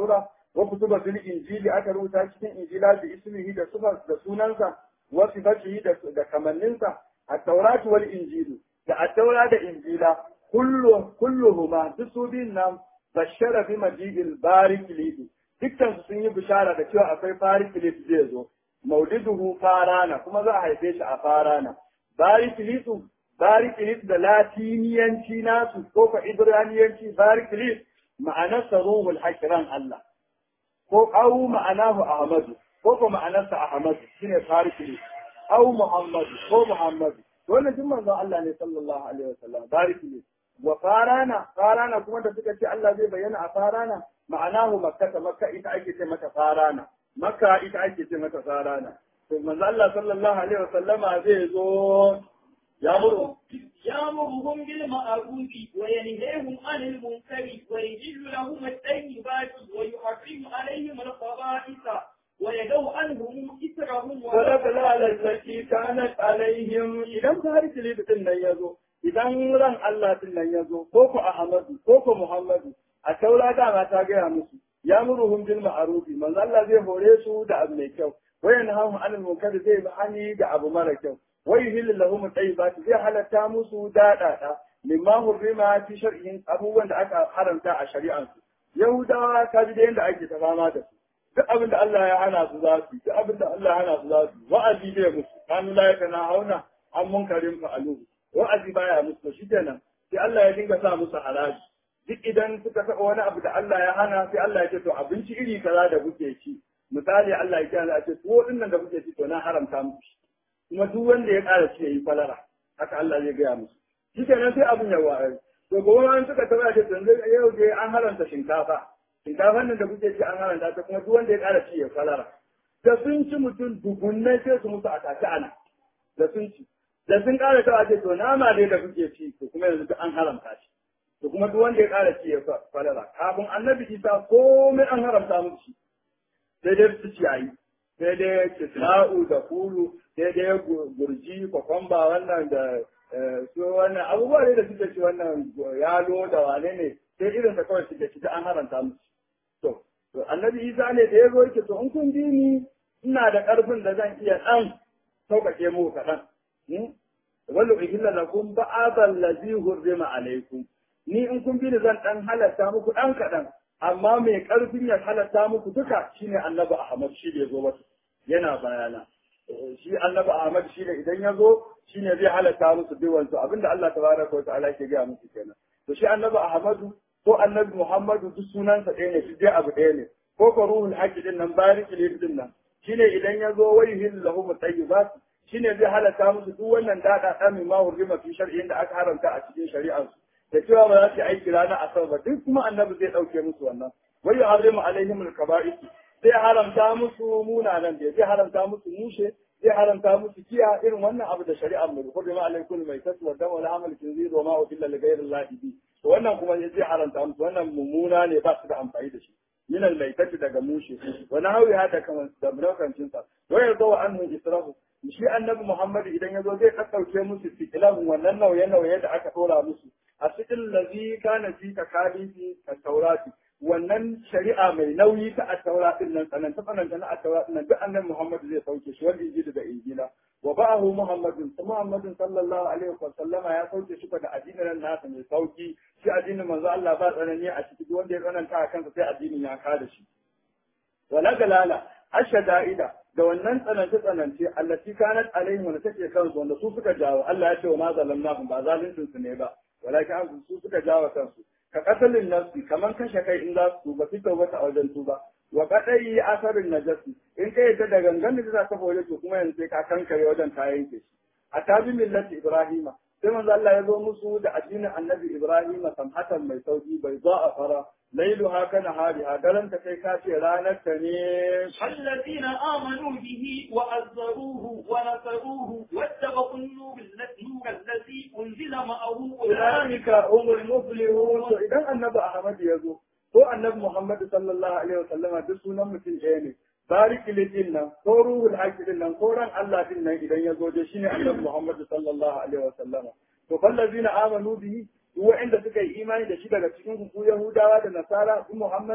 wa kutuba fil injili aka rubuta cikin injila da ismihi da sifar da sunansa wa sifatihi da da kamanninsa at-taurat wal injilu da at-taura da injila kullu kulluhuma duk su biyun nan bashara bi majidil barik lihi dukkan su sun yi bishara da cewa akwai barik lihi zai zo mauliduhu farana kuma za a haife shi a farana barik lihi barik lihi da latiniyanci nasu ko fa ibraniyanci barik lihi ma'anarsa ruhul hakiran Allah ko au ma'anahu ahmadu ko ko ma'anarsa ahmadu shine barik lihi au muhammadu ko muhammadu wannan duk manzon Allah ne sallallahu alaihi wasallam barik lihi wa farana farana kuma da suka ce Allah zai bayyana a farana ma'anahu makka makka ita ake ce mata farana makka ita ake ce mata farana to manzo Allah sallallahu alaihi wasallama zai zo ya muru يأمرهم بالمعروف وينهيهم عن المنكر ويجل لهم الطيبات ويحرم عليهم الخبائث ويدعو عنهم إثرهم والأغلال التي كانت عليهم إذا ظهرت لي بتن يزو idan ran Allah din nan ya zo ko ku Ahmadu ko ku Muhammadu a taura dama ta gaya musu ya muruhum bil ma'rufi manzo Allah zai hore su da abu mai kyau wayan hamu anil munkar zai bi hani da abu mara kyau wai hilil lahum tayyibat zai halatta musu dadada mimma hurrima fi shar'in abubuwan da aka haramta a shari'ansu yahudawa ka ji da yanda ake ta fama da su duk abin da Allah ya hana su za su duk abin da Allah ya hana su za su wa'azi bai musu kanu la yakana hauna an munkarin fa'alu wa'azi baya musu shi kenan sai Allah ya dinga sa musu haraji duk idan suka saba wani abu da Allah ya hana sai Allah ya ce to abinci iri kaza da kuke ci misali Allah ya ce a ce tuwo din nan da kuke ci to na haramta muku shi kuma duk wanda ya ƙara ci yayi falara haka Allah zai gaya musu shi kenan sai abin ya wa'azi to gobe an suka taba ce to yau dai an haranta shinkafa shinkafan nan da kuke ci an haranta ta kuma duk wanda ya ƙara ci ya falara da sun ci mutum dubunnai sai su musu a tace ana da sun ci da sun ƙara ta ce to nama dai da kuke ci to kuma yanzu duk an haramta shi to kuma duk wanda ya ƙara ci ya falala kafin annabi isa komai an haramta musu shi sai dai su ciyayi sai dai kisra'u da kulu sai dai gurji kwakwamba wannan da su wannan abubuwa ne da suke ci wannan yalo da wane ne sai irin sa kawai suke ci da an haramta musu to to annabi isa ne da ya zo yake to in kun bi ni ina da ƙarfin da zan iya ɗan sauƙaƙe muku kaɗan wallo ihilla lakum ba'adha allazi hurrima alaykum ni in kun bi ni zan dan halatta muku dan kadan amma mai karfin ya halatta muku duka shine annabi ahmad shi da zo masa yana bayana shi annabi ahmad shi ne idan ya zo shine zai halatta musu duwan su abinda Allah tabaraka wa ta'ala ke ga musu kenan to shi annabi ahmadu ko annabi muhammadu duk sunansa ɗaya ne shi dai abu ɗaya ne ko ko ruhul haqqi din nan bariki din nan shine idan ya zo wayhil lahum tayyibat shine zai halatta musu duk wannan dada da mai ma hurrima fi shar'in da aka haramta a cikin shari'ar su da cewa ba za su aiki ranar asabar ba duk kuma annabi zai dauke musu wannan wai ya harimu alaihim al-kaba'is zai haramta musu munanan da zai haramta musu mushe zai haramta musu kiya irin wannan abu da shari'ar mu hurrima alaikum mai tasu wa dama al-amal kinzir wa ma uhilla li ghayri Allah bi wannan kuma zai haramta musu wannan mummuna ne ba su da amfani da shi min al-maitati daga mushe wa nahawi hada kaman da brokancin sa wa yarzu anhu israfu shi annabi Muhammad idan ya zo zai kakkauce musu fikilan wannan nauye-nauye da aka tora musu a cikin lazi kana fi ka kalifi ka taurati wannan shari'a mai nauyi ta attaura din nan tsananta tsananta na attaura din nan duk annabi Muhammad zai sauke shi wanda injili da injila wa ba'ahu Muhammadin Muhammadin sallallahu alaihi wa sallama ya sauke shi da addinin nasa mai sauki shi addinin manzo Allah ba tsanani a ciki wanda ya tsananta a kansa sai addinin ya kada shi wala galala ashada'ida da wannan tsanance-tsanance allati kanat alaihim wanda take kansu wanda su suka jawo Allah ya ce wa ma zalamnahum ba zaluncin su ne ba walakin an su suka jawo kansu ka kasalin nafsi kaman kashe kai in za su tuba su tauba a wajen tuba wa kadai asarin najasi in kai yadda da gangan da za ka fore to kuma yanzu sai ka kankare wajen ta yanke shi a tabi millati ibrahima sai manzo Allah ya zo musu da addinin annabi ibrahima samhatan mai sauki bai za a fara ليلها كنهارها دلن تكي كاتي رانا تنين الذين آمنوا به وعزروه ونصروه واتبعوا النور النور الذي أنزل معه أولئك هم المفلحون إذا النبي أحمد يزو هو النبي محمد صلى الله عليه وسلم دسونا مثل إيه بارك لدينا ko ruhul haqqi din nan ko ran Allah din nan idan ya zo da shine annabi Muhammad sallallahu alaihi wasallam to fallazina amanu bihi wa'inda suka yi imani da shi daga cikin ku Yahudawa da Nasara su Muhammadu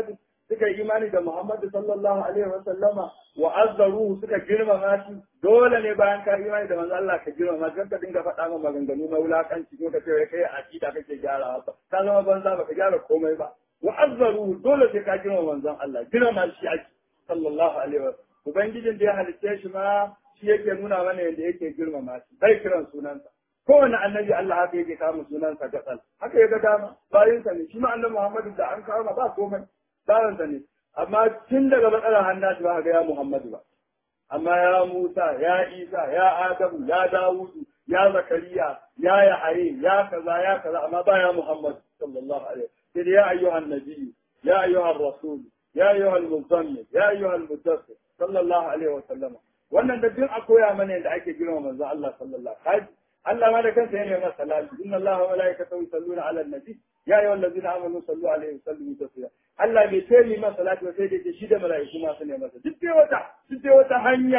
suka yi imani da Muhammadu sallallahu alaihi wa sallama wa azzaruhu suka girmama shi dole ne bayan ka imani da manzo Allah ka girmama shi ka dinga faɗa ma maganganu na wulakanci ko ka ce kai akida kake gyarawa ba ka zama banza ba ka gyara komai ba wa azzaruhu dole sai ka girmama manzon Allah girmama shi ake sallallahu alaihi wa ubangijin da ya halicce shi ma shi yake nuna mana yadda yake girmama shi bai kiran sunansa kowane annabi Allah haka yake kama sunansa gatsal haka ya ga dama bayinsa ne shi ma annabi Muhammadu da an kama ba komai bayansa ne amma tun daga matsalar hannashi ba ga ya Muhammadu ba amma ya Musa ya Isa ya Adamu ya Dawudu ya Zakariya ya Yahaye ya kaza ya kaza amma ba ya Muhammadu sallallahu alaihi sai ya ayyuhan nabiyyu ya ayyuhan rasul ya ayyuhal muzammil ya ayyuhal mudaththir sallallahu alaihi wa sallam wannan da duk a koya mana yadda ake girma manzo Allah sallallahu alaihi Allah ma da kansa yana masa salati inna Allah wa malaikatahu yusalluna ala nabi ya ayyuhal ladzina amanu sallu alaihi wa sallimu taslima Allah bai ce ni masa salati ba sai dai shi da mala'iku ma su ne masa duk dai wata duk dai wata hanya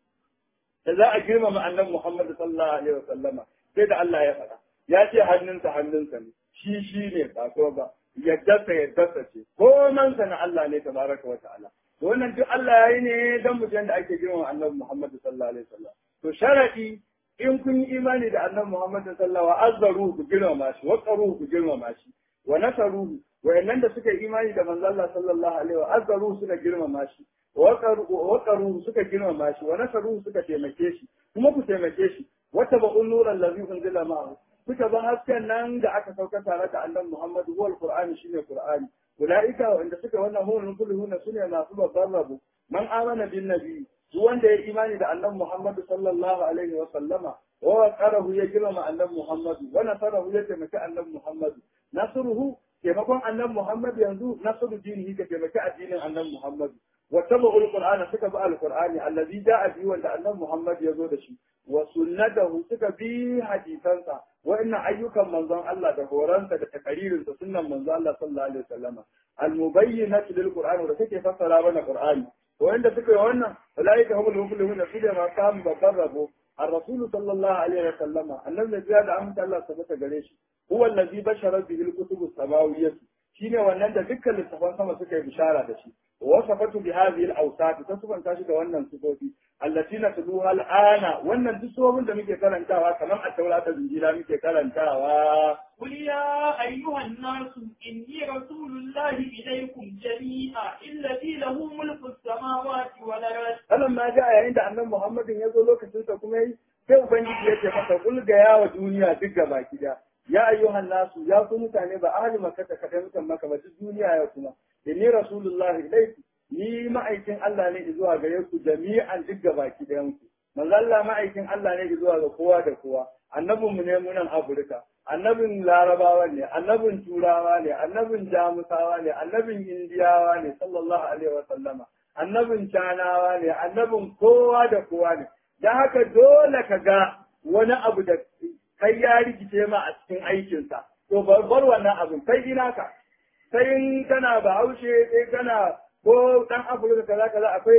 da za a girmama annabi Muhammad sallallahu alaihi wa sallama sai da Allah ya faɗa ya ce hannunsa hannunsa ne shi shi ne ba ko ba yaddarsa yaddarsa ce komansa na Allah ne tabaraka wa ta'ala to wannan duk Allah ya yi ne dan mutum da ake girmama annabi Muhammad sallallahu alaihi wasallam to sharadi in kun yi imani da annabi Muhammad sallallahu alaihi wasallam azzaru ku girmama shi wa qaru ku girmama shi wa nasaru wayannan da suka yi imani da manzo Allah sallallahu alaihi wa azzaru suka girmama shi wa qaru wa qaru suka girmama shi wa nasaru suka taimake shi kuma ku taimake shi wata ba'un nuran ladhi unzila ma'ahu suka ba hasken nan da aka sauka tare da annabi Muhammad huwa alqur'ani shine qur'ani ulaika wanda suka wannan hulun kulluhuna sune masu babban rabo man amana bin nabi duk wanda ya imani da annabi Muhammad sallallahu alaihi wa sallama wa qarahu ya girma annabi Muhammad wa nasarahu ya taimaki annabi Muhammad nasruhu taimakon annabi Muhammad yanzu nasru dinihi ka taimaki addinin annabi Muhammad wa tabu alqur'ana suka bi alqur'ani allazi ja'a bi wanda annabi Muhammad ya zo da shi wa sunnatahu suka bi hadisansa wa'annan ayyukan manzon Allah da horonsa da takaririnsa sunnan manzon Allah sallallahu alaihi wasallama al-mubayyinatu lil qur'ani da take fassara mana qur'ani wanda suka yi wannan ulaika humul muflihun su da ma kam babban rabo الرسول صلى الله عليه وسلم النبي زيادة أمت الله ثبت قريش هو الذي بشر به الكتب السماوية shine wannan da dukkan littafan sama suka yi bishara da shi wasafatu bi hadhihi al-awsat tasufan shi da wannan sifofi allati natluha al-ana wannan duk sifofin da muke karantawa kamar a taurata injila muke karantawa قل يا أيها الناس إني رسول الله إليكم جميعا الذي له ملك السماوات والأرض alam ma ga yayin da annabi Muhammadin ya zo lokacin sa kuma yi sai ubangiji ya ce masa kul ga yawa duniya duk gaba gida ya ayyuhan nasu ya ku mutane ba ahli makka ta kadai mutan maka ba duk duniya ya kuma inni rasulullahi ilaikum ni ma'aikin Allah ne zuwa gare ku jami'an duk gaba gidan ku manzo Allah ma'aikin Allah ne zuwa ga kowa da kowa annabin mu ne mu nan Afirka annabin Larabawa ne annabin Turawa ne annabin Jamusawa ne annabin Indiyawa ne sallallahu alaihi wa sallama annabin Canawa ne annabin kowa da kowa ne dan haka dole ka ga wani abu da kai ya rikice ma a cikin aikinsa to bar wannan abin kai ina ka sai in kana bahaushe sai kana ko dan afirka kaza kaza akwai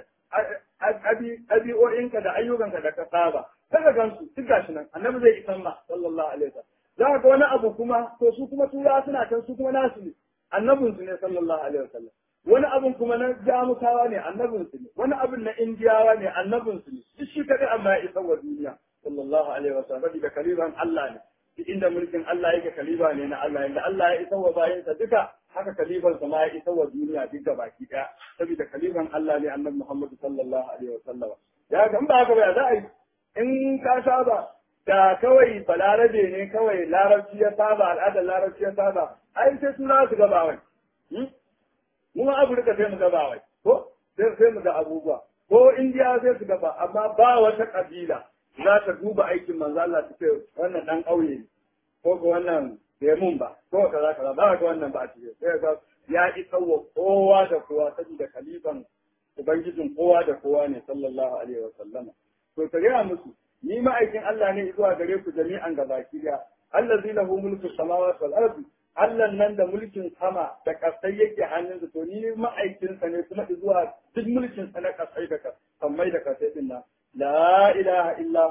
ɗabi'o'inka da ayyukanka da ka saba kaga gansu duk gashi nan annabi zai isan ma sallallahu alaihi wasallam za ka ga wani abu kuma to su kuma turawa suna kan su kuma nasu ne annabin su ne sallallahu alaihi wasallam wani abun kuma na jamusawa ne annabin su ne wani abun na indiyawa ne annabin su ne duk shi kadai amma ya isa wa duniya sallallahu alaihi wasallam da kaliban Allah ne duk inda mulkin Allah yake kaliba ne na Allah inda Allah ya isa wa bayinsa duka haka kaliban sa ma ya isa wa duniya duk da baki daya saboda kaliban Allah ne annabi Muhammad sallallahu alaihi wasallam ya ga in ba haka ba za a yi in ka saba da kawai balarabe ne kawai larabci ya saba al'adar larabci ya saba ai sai suna su gaba wai mu ma Afirka sai mu gaba wai ko sai mu ga abubuwa ko Indiya sai su gaba amma ba wata kabila za ta duba aikin manzo Allah ta ce wannan dan ƙauye ne ko ga wannan bai mun ba ko kaza kaza ba ga wannan ba a cikin sai ga ya isa wa kowa da kowa saboda kalifan ubangijin kowa da kowa ne sallallahu alaihi wa sallama to ka gaya musu ni ma'aikin Allah ne zuwa gare ku jami'an gabaki daya allazi lahu mulku samawati wal ardi Allah nan da mulkin sama da kasai yake hannunsa to ni ma'aikinsa ne kuma zuwa duk mulkin sa na kasai da kasai da kasai din nan la ilaha illa huwa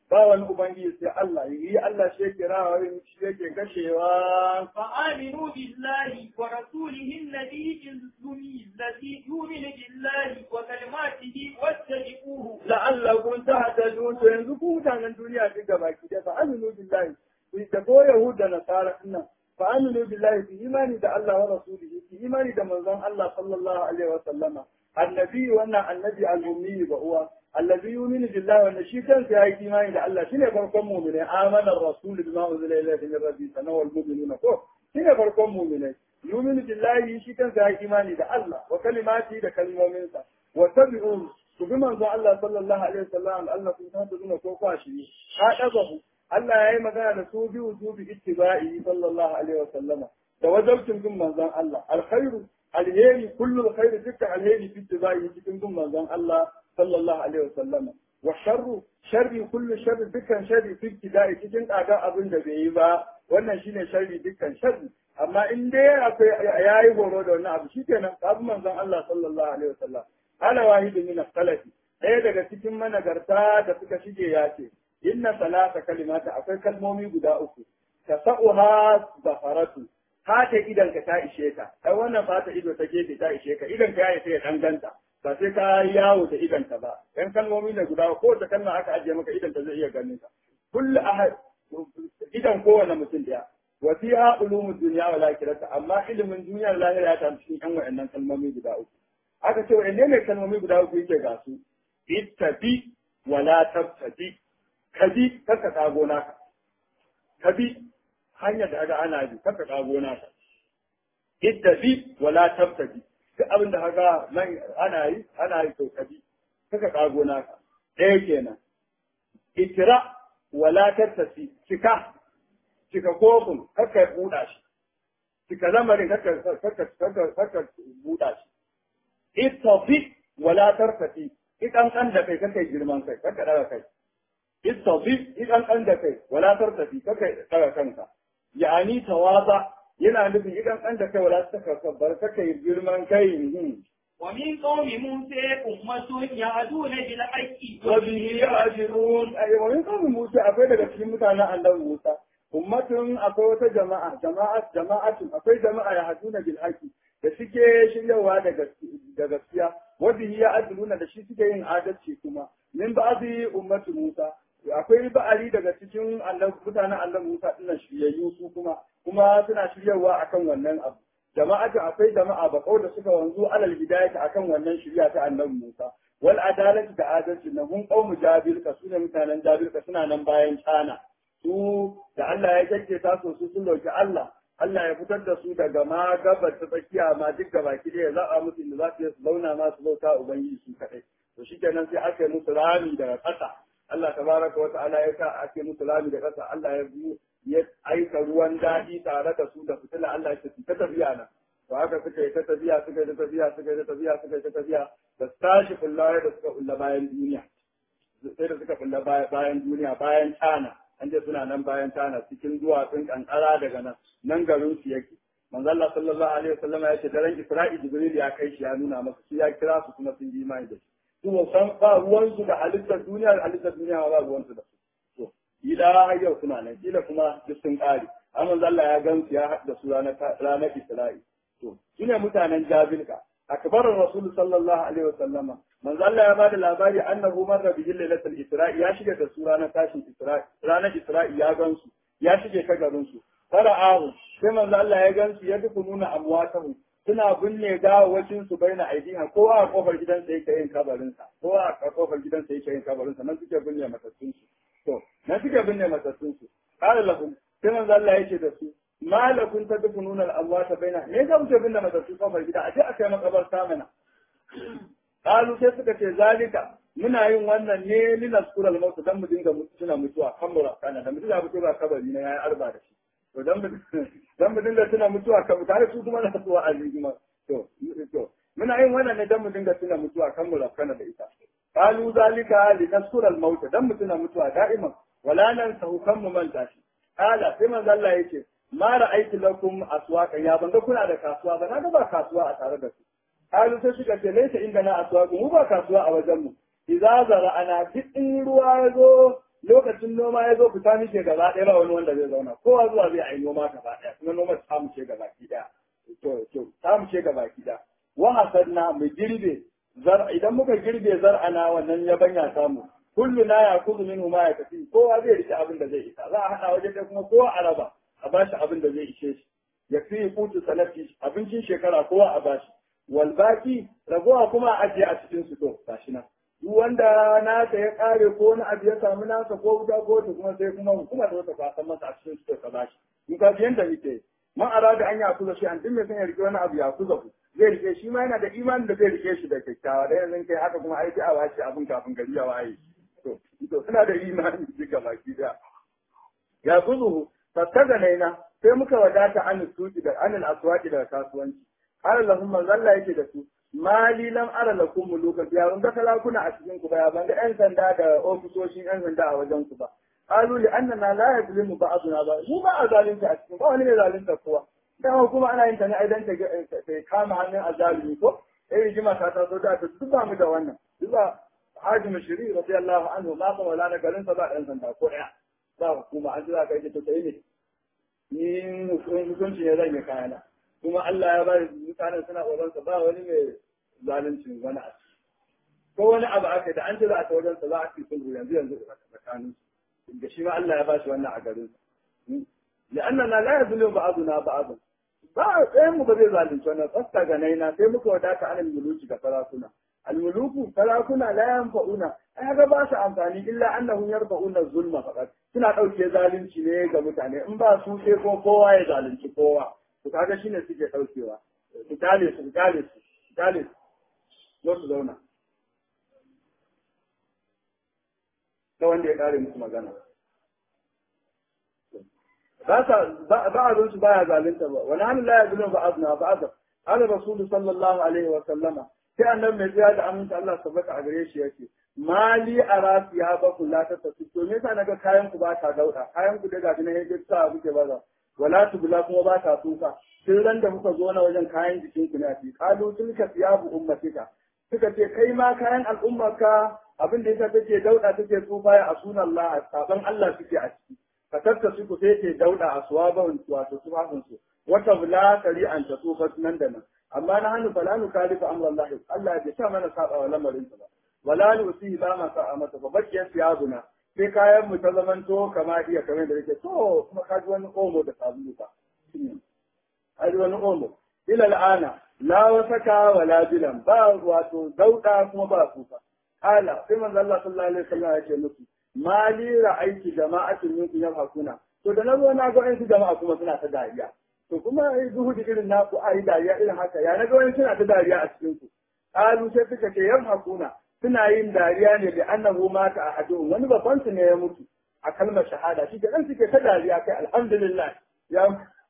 ba wani ubangiji sai Allah yi Allah shi yake rawa shi yake kashewa فآمنوا بالله ورسوله النبي الأمي الذي يؤمن بالله وكلماته واتبعوه la'allakum tahtadun to yanzu ku mutanen duniya duk gaba ki da fa aminu billahi ku da ko yahuda nasara dinnan fa aminu billahi fi imani da Allah wa rasulihi fi imani da manzon Allah sallallahu alaihi wa sallama annabi wannan annabi al-ummi ba uwa allazi yu'minu billahi wa shi kansa yayi imani da Allah shine farkon mu'mini amana ar-rasul bima unzila ilayhi min rabbi sana wal mu'minuna ko shine farkon mu'mini yu'minu billahi shi kansa yayi imani da Allah wa kalimati da kalmominsa wa tabi'u ku bi manzo Allah sallallahu alaihi wasallam Allah kun ta duna ko kwashi ka dabahu Allah yayi magana da su bi wujubi ittiba'i sallallahu alaihi wasallama da wajibcin bin manzon Allah alkhairu alheri kullu alkhairi dukkan alheri fi ittiba'i cikin bin manzon Allah sallallahu alaihi wasallama wa sharru sharri kullu sharri dukkan sharri fi ibtida'i cikin kaga abin da bai yi ba wannan shine sharri dukkan sharri amma in dai akwai yayi horo da wannan abu shikenan kabu manzon Allah sallallahu alaihi wasallam ala wahidin min as-salafi ɗaya daga cikin managarta da suka shige ya ce inna salata kalimata akwai kalmomi guda uku tasa'uha zafaratu fata idan ka ta ishe ka ai wannan fata ido ta gefe ta ishe ka idan ka ya sai ya danganta ba sai ka yawo da idan ka ba yan kalmomi ne guda ko da kalma aka ajiye maka idan ta zai iya ganin ka kullu ahad idan kowane mutum daya wa fiha ulumud dunya wal akhirah amma ilimin duniyar lahira ya ta cikin yan wa'annan kalmomi guda uku aka ce wa'anne ne kalmomi guda uku yake ga su ittabi wala tabtabi kabi kaka kago naka kabi hanyar da aga ana bi kaka kago naka ittabi wala tabtabi duk abin da haka nan ana yi ana yi to kabi kaka kago naka ɗaya kenan ikira wala tattasi cika cika kofin kaka buɗa shi cika lamarin kaka kaka kaka kaka buɗa shi ittafi wala tartafi idan kan da kai kaka girman kai kaka daga kai ittafi idan kan da kai wala tartafi kaka daga kanka yani tawaza yana nufin idan kan da kai wala takabbar kaka girman kai ومن قوم موسى أمة يهدون بالحق وبه يعدلون أي ومن قوم موسى akwai daga cikin mutanen annabi Musa ummatun akwai wata jama'a jama'a jama'atun akwai jama'a ya haduna bil haqi da suke shiryawa da gaskiya wanda ya adluna da shi suke yin adalci kuma min ba'di ummatu Musa akwai ba'ari daga cikin annabi mutanen annabi Musa dinnan shiryayyu su kuma kuma suna shiryawa akan wannan abu jama'atu akwai jama'a ba da suka wanzu alal hidayati akan wannan shirya ta annabi Musa wal adalati da adalci na hun qaumu jabilka sune mutanen jabilka suna nan bayan cana su da Allah ya kake ta so su sun dauki Allah Allah ya fitar da su daga ma gabar ta tsakiya ma duk gaba ki da ya zaba musu inda za su yi su zauna ma su bauta ubangiji su kadai to shikenan sai aka yi musu rami daga ƙasa Allah tabaraka wa ta'ala ya sa ake musu rami da ƙasa Allah ya ya aika ruwan daɗi tare da su da fitila Allah ya ta tafiya nan to haka suka yi ta tafiya suka yi ta tafiya suka yi ta tafiya suka yi ta tafiya da tashi kullawa da suka kulla bayan duniya sai da suka kulla bayan duniya bayan tana an je suna nan bayan tana cikin duwatsun kankara daga nan nan garin su yake manzo Allah sallallahu alaihi wasallam ya ce daren Isra'i Jibril ya kai shi ya nuna masa shi ya kira su kuma sun yi imani da shi su ba san ba ruwan su da halittar duniya da halittar duniya ba ruwan su da su to ila har yau suna nan kila kuma duk sun kare amma Allah ya gan su ya haɗa su ranar ranar Isra'i to sune mutanen Jabilka akbarar Rasul sallallahu alaihi wasallama manzo Allah ya bada labari annahu marra bihi lailatul Isra'i ya shiga da su ranar tashin Isra'i ranar Isra'i ya gan su ya shige ta garin su fara'ahu sai manzo Allah ya gan su ya duku nuna amwatahu suna binne gawawacin su baina aidiha kowa a kofar gidansa yake yin kabarin sa kowa a kofar gidansa yake yin kabarin sa nan suke binne matattun su to nan suke binne matattun su qala lahum sai manzo Allah yake da su malakun tadfununa al-amwata baina me ga muke binne matattu kofar gida a je a kai makabarta mana qalu sai suka ce zalika muna yin wannan ne linaskural maut dan mu dinga tuna mutuwa kan mu kana da mutuwa mutuwa kabari na yayi arba da shi to dan mu dan mu dinga tuna mutuwa kan tare su kuma na tsuwa azima to to muna yin wannan ne dan mu dinga tuna mutuwa kan mu kana da ita qalu zalika linaskural maut dan mu tuna mutuwa da'iman wala nan sahu kan mu manta shi qala sai manzo Allah yake ma ra'aytu lakum aswaqa ya banga kuna da kasuwa ba na ga ba kasuwa a tare da su qalu sai suka ce laysa inda na aswaqu mu ba kasuwa a wajen mu idza zara'ana duk in ruwa ya zo lokacin noma ya zo fita muke gaba ɗaya ba wani wanda zai zauna kowa zuwa zai yi noma gaba ɗaya kuma noma ta mu ce gaba ki ɗaya to to ta mu ce gaba ki ɗaya wa hasadna mu girbe zar idan muka girbe zar'ana wannan yabanya samu kullu na ya kuzu minhu ma ya tafi kowa zai rike abin da zai isa za a haɗa waje ɗaya kuma kowa a raba a bashi abin da zai ishe shi ya fi kutu sanati abincin shekara kowa a bashi wal baki ragowa kuma a ajiye a cikin su to gashi nan duk wanda nasa ya kare ko wani abu ya samu nasa ko wuta ko ta kuma sai kuma hukuma ta wata kwasan masa a cikin su ka bashi in ka biyan da muke man arada an ya kuza shi an duk mai son ya rike wani abu ya kuza ku zai rike shi ma yana da imanin da zai rike shi da kyakkyawa da yanzu kai haka kuma aiki a wace abin kafin gari ya waye to to suna da imani duka baki da ya kuzuhu fattaga naina sai muka wadata an suki da anil aswaqi daga kasuwanci qala lahum man zalla yake da su mali lam ara lakum mulukan ya ban ga talakuna a cikin ku ba ya ban ga yan sanda da ofisoshin yan sanda a wajen ku ba qalu li annana la yadlimu ba'duna ba mu ba a zalunta a cikin ba wani ne zalunta kowa dan kuma ana yin ta ne aidan ta ta kama hannun azalimi ko eh rigima ta taso da ta duk ba mu da wannan duk ba Haji Mashiri radiyallahu anhu ma kuma wala na garin sa ba ɗan sanda ko ɗaya ba hukuma an ji za ka yi ta sai ne ni hukunci ne zan yi kayana kuma Allah ya bari mutanen suna ƙoƙarinsa ba wani mai zaluncin wani a ko wani abu aka da an ce za a ta wajensa za a ci sulhu yanzu yanzu da tsakanin da shi ma Allah ya ba shi wannan a garin لأننا لا يظلم بعضنا بعضا ba ɗayan mu ba zai zalunci wannan tsasta ga naina sai muka wadata an almuluki ga sarakuna almuluku sarakuna la yanfa'una ai ga ba su amfani illa annahum yarfa'una zulma faqat suna ɗauke zalunci ne ga mutane in ba su sai ko kowa ya zalunci kowa to kaga shine suke ɗaukewa su kale su kale su kale su zo su zauna ta wanda ya kare musu magana بعض baya zalunta ba wani hannu la ya zulun ba'adna ba'adna ala rasulu sallallahu alaihi wa sallama sai annabi mai tsaya da aminta Allah tabbata a gare shi yake mali arasi ya ba kula ta tafi to me yasa naga kayan ku ba ta dauda kayan ku daga gina yaje ta kuke ba wala tubula kuma ba ta tuka tun ran da muka zo na wajen kayan jikin ku ne a fi kalu tilka thiyabu ummatika suka ce kai ma kayan al'ummarka abin da yasa take dauda take tsufa ya asuna Allah saban Allah suke a ciki fatarta su ku sai ke dauda a suwaban wato tufafin su wata bula kari an ta tsufa nan da nan amma na hannu fala nu kalifa amran Allah Allah ya sa mana saba wa lamarin ba wala nu usihi ba ma sa'a mata ba bakkiyar siyabuna sai kayan mu ta zamanto kama iya kamar da yake to kuma ka ji wani omo da sabulu ba ai wani omo ila al'ana la wasaka wala bilan ba wato dauda kuma ba kufa kala sai manzo Allah sallallahu alaihi wasallam ya ce musu mali ra'aiki jama'atin minkum yafakuna to da nazo na ga wasu jama'a kuma suna ta dariya to kuma ai zuhudi irin naku ai dariya irin haka ya naga wani suna ta dariya a cikin ku qalu sai suka ce yafakuna suna yin dariya ne da annahu mata ahadun wani babban su ne ya mutu a kalmar shahada shi da suke ta dariya kai alhamdulillah ya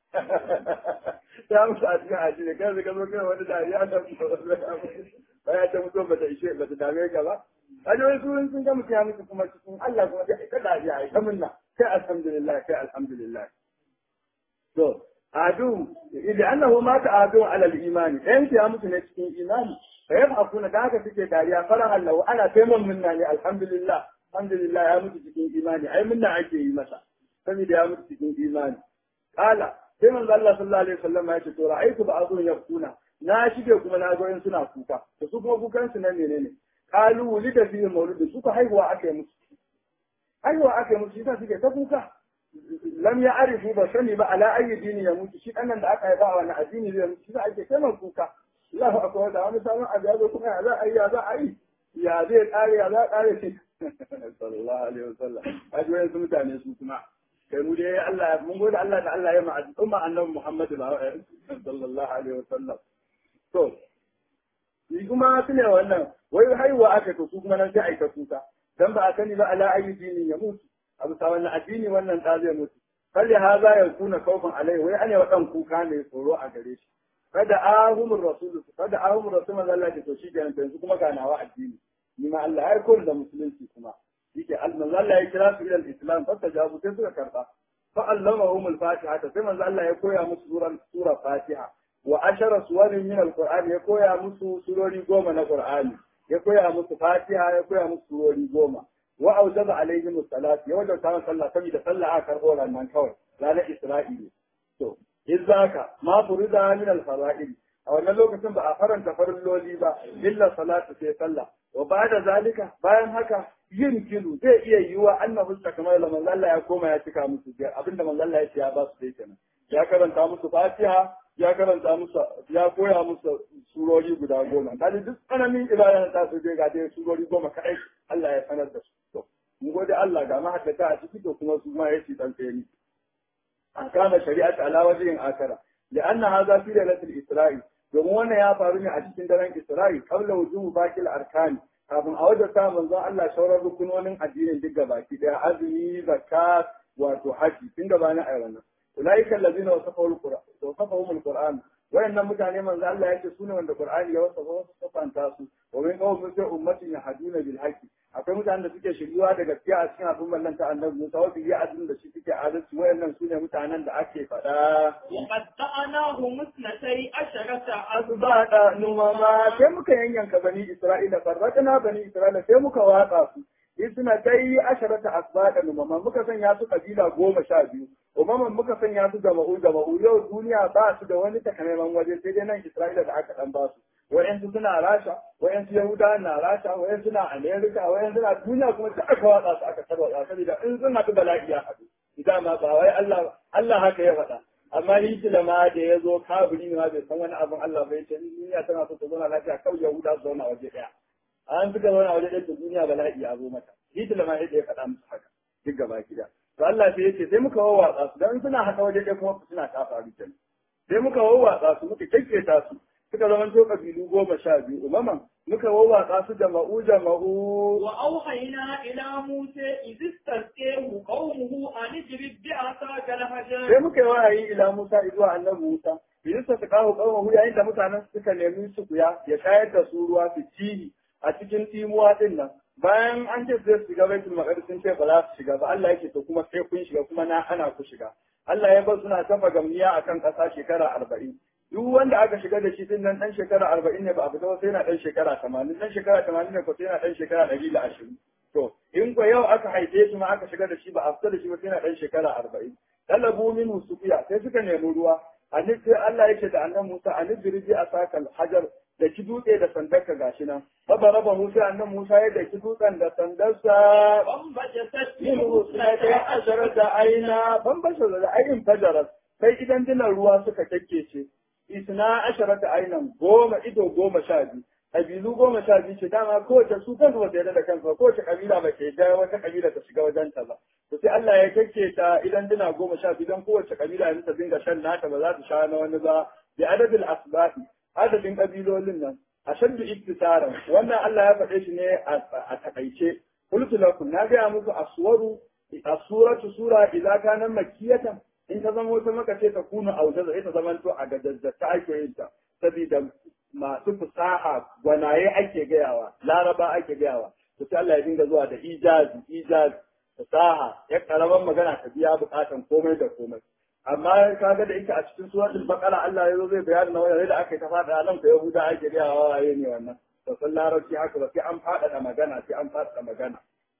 ya mutu a cikin aji ne kai zaka zo kai wani dariya da ba ya ta mutu ba ta ishe ba ta dame ka ba Ajoyi su sun ga mutum ya mutu kuma cikin Allah kuma sai ka dariya ai ta minna kai alhamdulillah kai alhamdulillah to adu idan annahu mata adu ala al-imani dan ya mutu ne cikin imani fa yafakuna da haka suke dariya farahan lahu ana taimakon minna ne alhamdulillah alhamdulillah ya mutu cikin imani ai minna ake yi masa saboda ya mutu cikin imani kala sai manzo Allah sallallahu alaihi wasallam ya ce to ra'aytu ba'dhum yaquna na shige kuma na ga in suna kuka to su kuma kukan su nan menene kalu wulida fi mauludi su ka haihuwa aka yi musu haihuwa aka yi musu shi suke ta kuka lam ya arifu ba sani ba ala ayi dini ya mutu shi ɗannan da aka haifa a wani addini zai mutu shi ake kai kuka Allahu akbar da wani sabon abu ya zo kuma ya za a yi ya za a yi ya zai kare ya za a kare shi sallallahu alaihi wasallam kaji wayan su mutane su kuma kai mu dai Allah mun gode Allah da Allah ya ma umma annabi Muhammad sallallahu alaihi wasallam to ni kuma su ne wannan wai haihuwa aka to su kuma nan sai aika kuka dan ba a sani ba ala ayi dini ya mutu abu sa wannan addini wannan da zai mutu kalli haza ya kuna kaufin alai wai ane wadan kuka ne tsoro a gare shi kada ahumur rasul kada ahumur rasul manzo Allah ya to shi kenan yanzu kuma ga nawa addini ni ma Allah ya koyar da musulunci kuma yake manzo Allah ya kira su ila islam fa tajabu sai suka karba fa allamahum al-fatiha sai manzo Allah ya koya musu suran sura fatiha wa ashara suwarin min al-qur'an ya koya musu surori goma na qur'ani ya koya musu fatiha ya koya musu surori goma wa aujaba alaihim salat ya wajen ta sallah saboda sallah aka karbo nan kawai ranar Isra'ili to izaka ma furida min al-fara'id a wannan lokacin ba a faranta farilloli ba illa salatu sai sallah wa ba'da zalika bayan haka yin kilu zai iya yiwa annahu kamar da manzo Allah ya koma ya cika musu abinda manzo Allah ya ce ya ba su dai kenan ya karanta musu Fatiha ya karanta musu ya koya musu surori guda goma kaji duk tsananin ibada ta su je ga dai surori goma kadai Allah ya sanar da su to mun gode Allah ga mahaddata a ciki to kuma su ma yace dan tsayani kana shari'at ala wajhin akara لأن هذا في ليلة الإسراء domin wannan ya faru ne a cikin daren Isra'i qabla wujubu bakil arkani kafin a wajen ta manzo Allah shaurar rukunonin addinin duk baki daya azumi zakat wato haji tun gabanin ayi wannan ulaika allazina wasafahu alquran wasafahu alquran wayannan mutane manzo Allah yake sune wanda qur'ani ya wasafa wasu safanta su wa min qawmin sai ummatin yahduna bil haqqi akwai mutanen da suke shiryuwa da gaskiya a cikin al'ummar nan ta annabi Musa wa bi adin da shi suke adalci wayannan sune mutanen da ake faɗa وقطعناهم اثنتي عشرة azbada numama sai muka yanyanka bani Isra'ila farratna bani Isra'ila sai muka watsa su in suna kai asharata asbada numama muka sanya su kabila goma sha biyu umaman muka sanya su jama'u jama'u yau duniya ba su da wani takamaiman waje sai dai nan Isra'ila da aka dan ba su wayansu suna Rasha wayansu Yahuda na Rasha wayansu na Amerika wayansu na duniya kuma da aka watsa su aka tarwatsa saboda in sun haɗu bala'i ya haɗu idan ma ba wai Allah Allah haka ya faɗa amma Hitler ma da ya zo kabiri ne ma bai san wani abin Allah bai ce duniya tana so ta zauna lafiya kawai Yahuda su zauna waje ɗaya an suka zauna waje ɗaya to duniya bala'i ya zo mata Hitler ma yadda ya faɗa musu haka duk gaba gida to Allah sai ya ce sai muka wawwatsa su dan suna haka waje ɗaya kuma suna ta faru kenan sai muka wawwatsa su muka kekketa su suka zama to kabilu goma sha biyu umaman muka wawwatsa su jama'u jama'u وأوحينا إلى موسى إذ استسقيه قومه أن اضرب بعصاك sai الحجر muka yi wahayi ila Musa zuwa annabi Musa Bilis ta kawo kawo yayin da mutanen suka nemi su kuya ya shayar da su ruwa su cihi a cikin timuwa din nan bayan an ce zai shiga baitul maqdis sun ce ba za su shiga ba Allah yake to kuma sai kun shiga kuma na ana ku shiga Allah ya bar suna tafa gamniya akan ƙasa shekara arba'in duk wanda aka shiga da shi din nan dan shekara arba'in ne ba a fita ba sai na dan shekara tamanin dan shekara tamanin ne ko sai na dan shekara ɗari da ashirin to in ko yau aka haife shi ma aka shiga da shi ba a fita da shi ba sai na dan shekara arba'in talabu minhu sufiya sai suka nemi ruwa annabi sai Allah yake da annabi Musa annabi riji a sakal hajar da ki dutse da sandarka gashi nan baba raba Musa annabi Musa ya da ki dutsen da sandarsa وانبجست yin منه rusuna اثنتي ta ashirar da aina ban basha da ayin fajarar sai idan dinan ruwa suka kakkece isna ashirar da ainan goma ido goma sha biyu kabilu goma sha biyu ce dama kowace su kansu ba su yarda da kansu ba kowace kabila ba ke yarda wata kabila ta shiga wajen ta ba to sai Allah ya kakke ta idan dina goma sha biyu don kowace kabila yanzu ta dinga shan nata ba za ta sha na wani ba bi adadin asbahi adadin kabilolin nan ashaddu iktisaran wannan Allah ya faɗe shi ne a takaice qultu lakum na ga muku aswaru asuratu sura idza kana makkiyatan in ta zama wata maka ce ta kuna aujaza ita zaman to a gadaddata ake yin ta saboda masu fasaha gwanaye ake gayawa laraba ake gayawa to sai Allah ya dinga zuwa da ijazi ijazi fasaha ya karaman magana ta biya bukatan komai da komai amma kaga da ita a cikin suratul baqara Allah ya zo zai bayani na wani da aka yi ta fada nan ko yahuda ake gayawa waye ne wannan to san larabci haka ba sai an fada magana sai an fada magana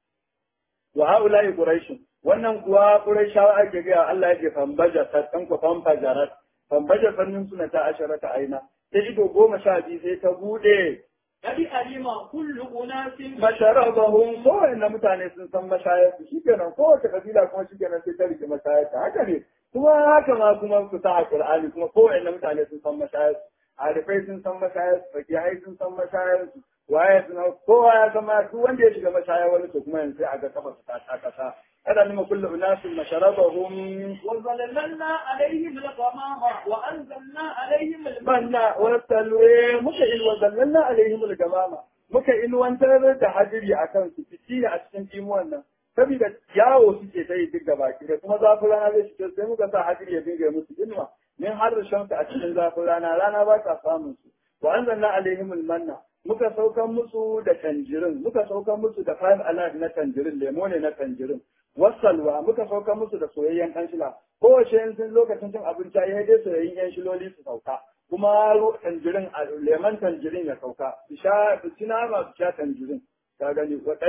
wa haula'i quraish wannan kuwa quraishawa ake ga Allah yake fambaja satan ku fambajarat fambaja fannin suna ta asharata aina sai ido goma sha biyu sai ta bude قد علم كل أناس masharabahum ko na mutane sun san mashayar su shikenan kowace kabila kuma shikenan sai ta rike mashayar ta haka ne kuma haka ma kuma ku sa Qur'ani kuma ko na mutane sun san mashayar su arifai sun san mashayar su fakihai sun san mashayar su waye suna kowa ya zama duk wanda ya shiga mashaya wani to kuma yanzu a ga kafa su ta kasa kada nima kullu unasin masharabahum وظللنا عليهم الغمام وأنزلنا عليهم المن manna wa salwe muka ilwa zallalna alaihim al-gamama muka ilwantar da hadiri akan su fiti a cikin imuwan nan saboda yawo suke ta yi duk gaba da kuma zafin rana zai shiga sai muka sa hadiri ya dinga musu ilma min har shamsu a cikin zafin rana rana ba ta samun su wa anzalna alaihim al-manna muka saukan musu da tanjirin muka saukan musu da five alive na tanjirin lemo ne na tanjirin wasalwa muka saukan musu da soyayyen kanshila kowace yin sun lokacin cin abinci ya dai soyayyen yan shiloli su sauka kuma tanjirin lemon tanjirin ya sauka su sha su ci nama su sha tanjirin ka gani wa ɗaira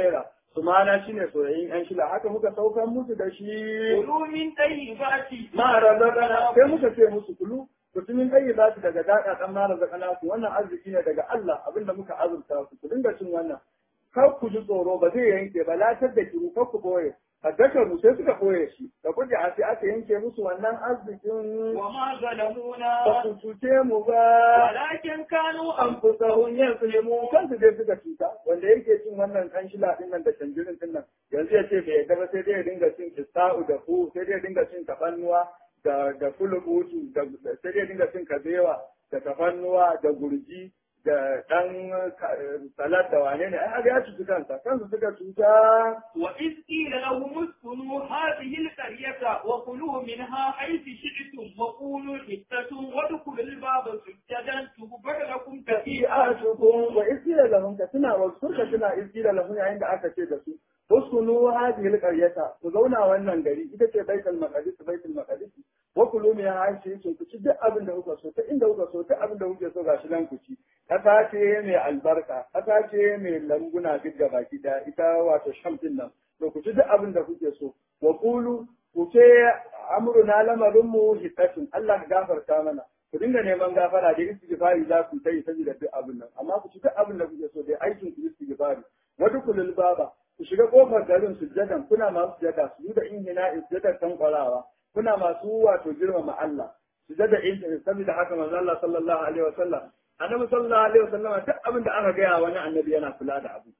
su mana shine soyayyen yan shila haka muka saukar musu da shi كلوا من طيبات ma razaqana sai muka ce musu kulu mutumin ɗaya za su daga daɗa ɗan ma razaqana su wannan arziki ne daga Allah abinda muka azurta su ku dinga cin wannan kar ku ji tsoro ba zai yanke ba latar da kiru kar ku boye addakaru sai suka boye shi da kuje a sai aka yanke musu wannan arzikin وما ظلمونا ba su cuce mu ba ولكن كانوا an fi sahun yin sulemu kansu dai suka cuta wanda yake cin wannan kan shila din nan da canjirin din nan yanzu ya ce bai yadda ba sai dai ya dinga cin kista'u da fu sai dai ya dinga cin tafannuwa da da fulubutu da sai dai ya dinga cin kabewa da tafannuwa da gurji da dan salat da wane ne ai ya cuci kansa kansu suka cuta وإذ قيل لهم اسكنوا هذه القرية وكلوا منها حيث شئتم وقولوا حتة وادخلوا الباب سجدا تغفر لكم خطيئاتكم fi'atukum wa isila lahum ka tuna wa surka tuna isila lahum yayin da aka ce da su uskunu hadhihi alqaryata ku zauna wannan gari ita ce baitul maqdis baitul maqdis wa kulu min hashi ku ci duk abin da kuka so ta inda kuka so ta abin da kuke so gashi nan ku ci kasa ce mai albarka kasa ce mai lambuna duk da baki da ita wato sham din nan to ku ci duk abin da kuke so wa kulu ku ce amruna lamarin mu hitatun Allah ka gafarta mana ku dinga neman gafara da istighfari za ku yi saboda duk abin nan amma ku ci duk abin da kuke so dai aikin ku istighfari wa dukulul baba ku shiga kofar garin sujjadan kuna masu sujjada su da inhina sujjadar tankwarawa kuna masu wato girmama Allah sujjada in saboda haka manzo Allah sallallahu alaihi wasallam annabi sallallahu alaihi wasallam duk abin da aka gaya wani annabi yana kula da abu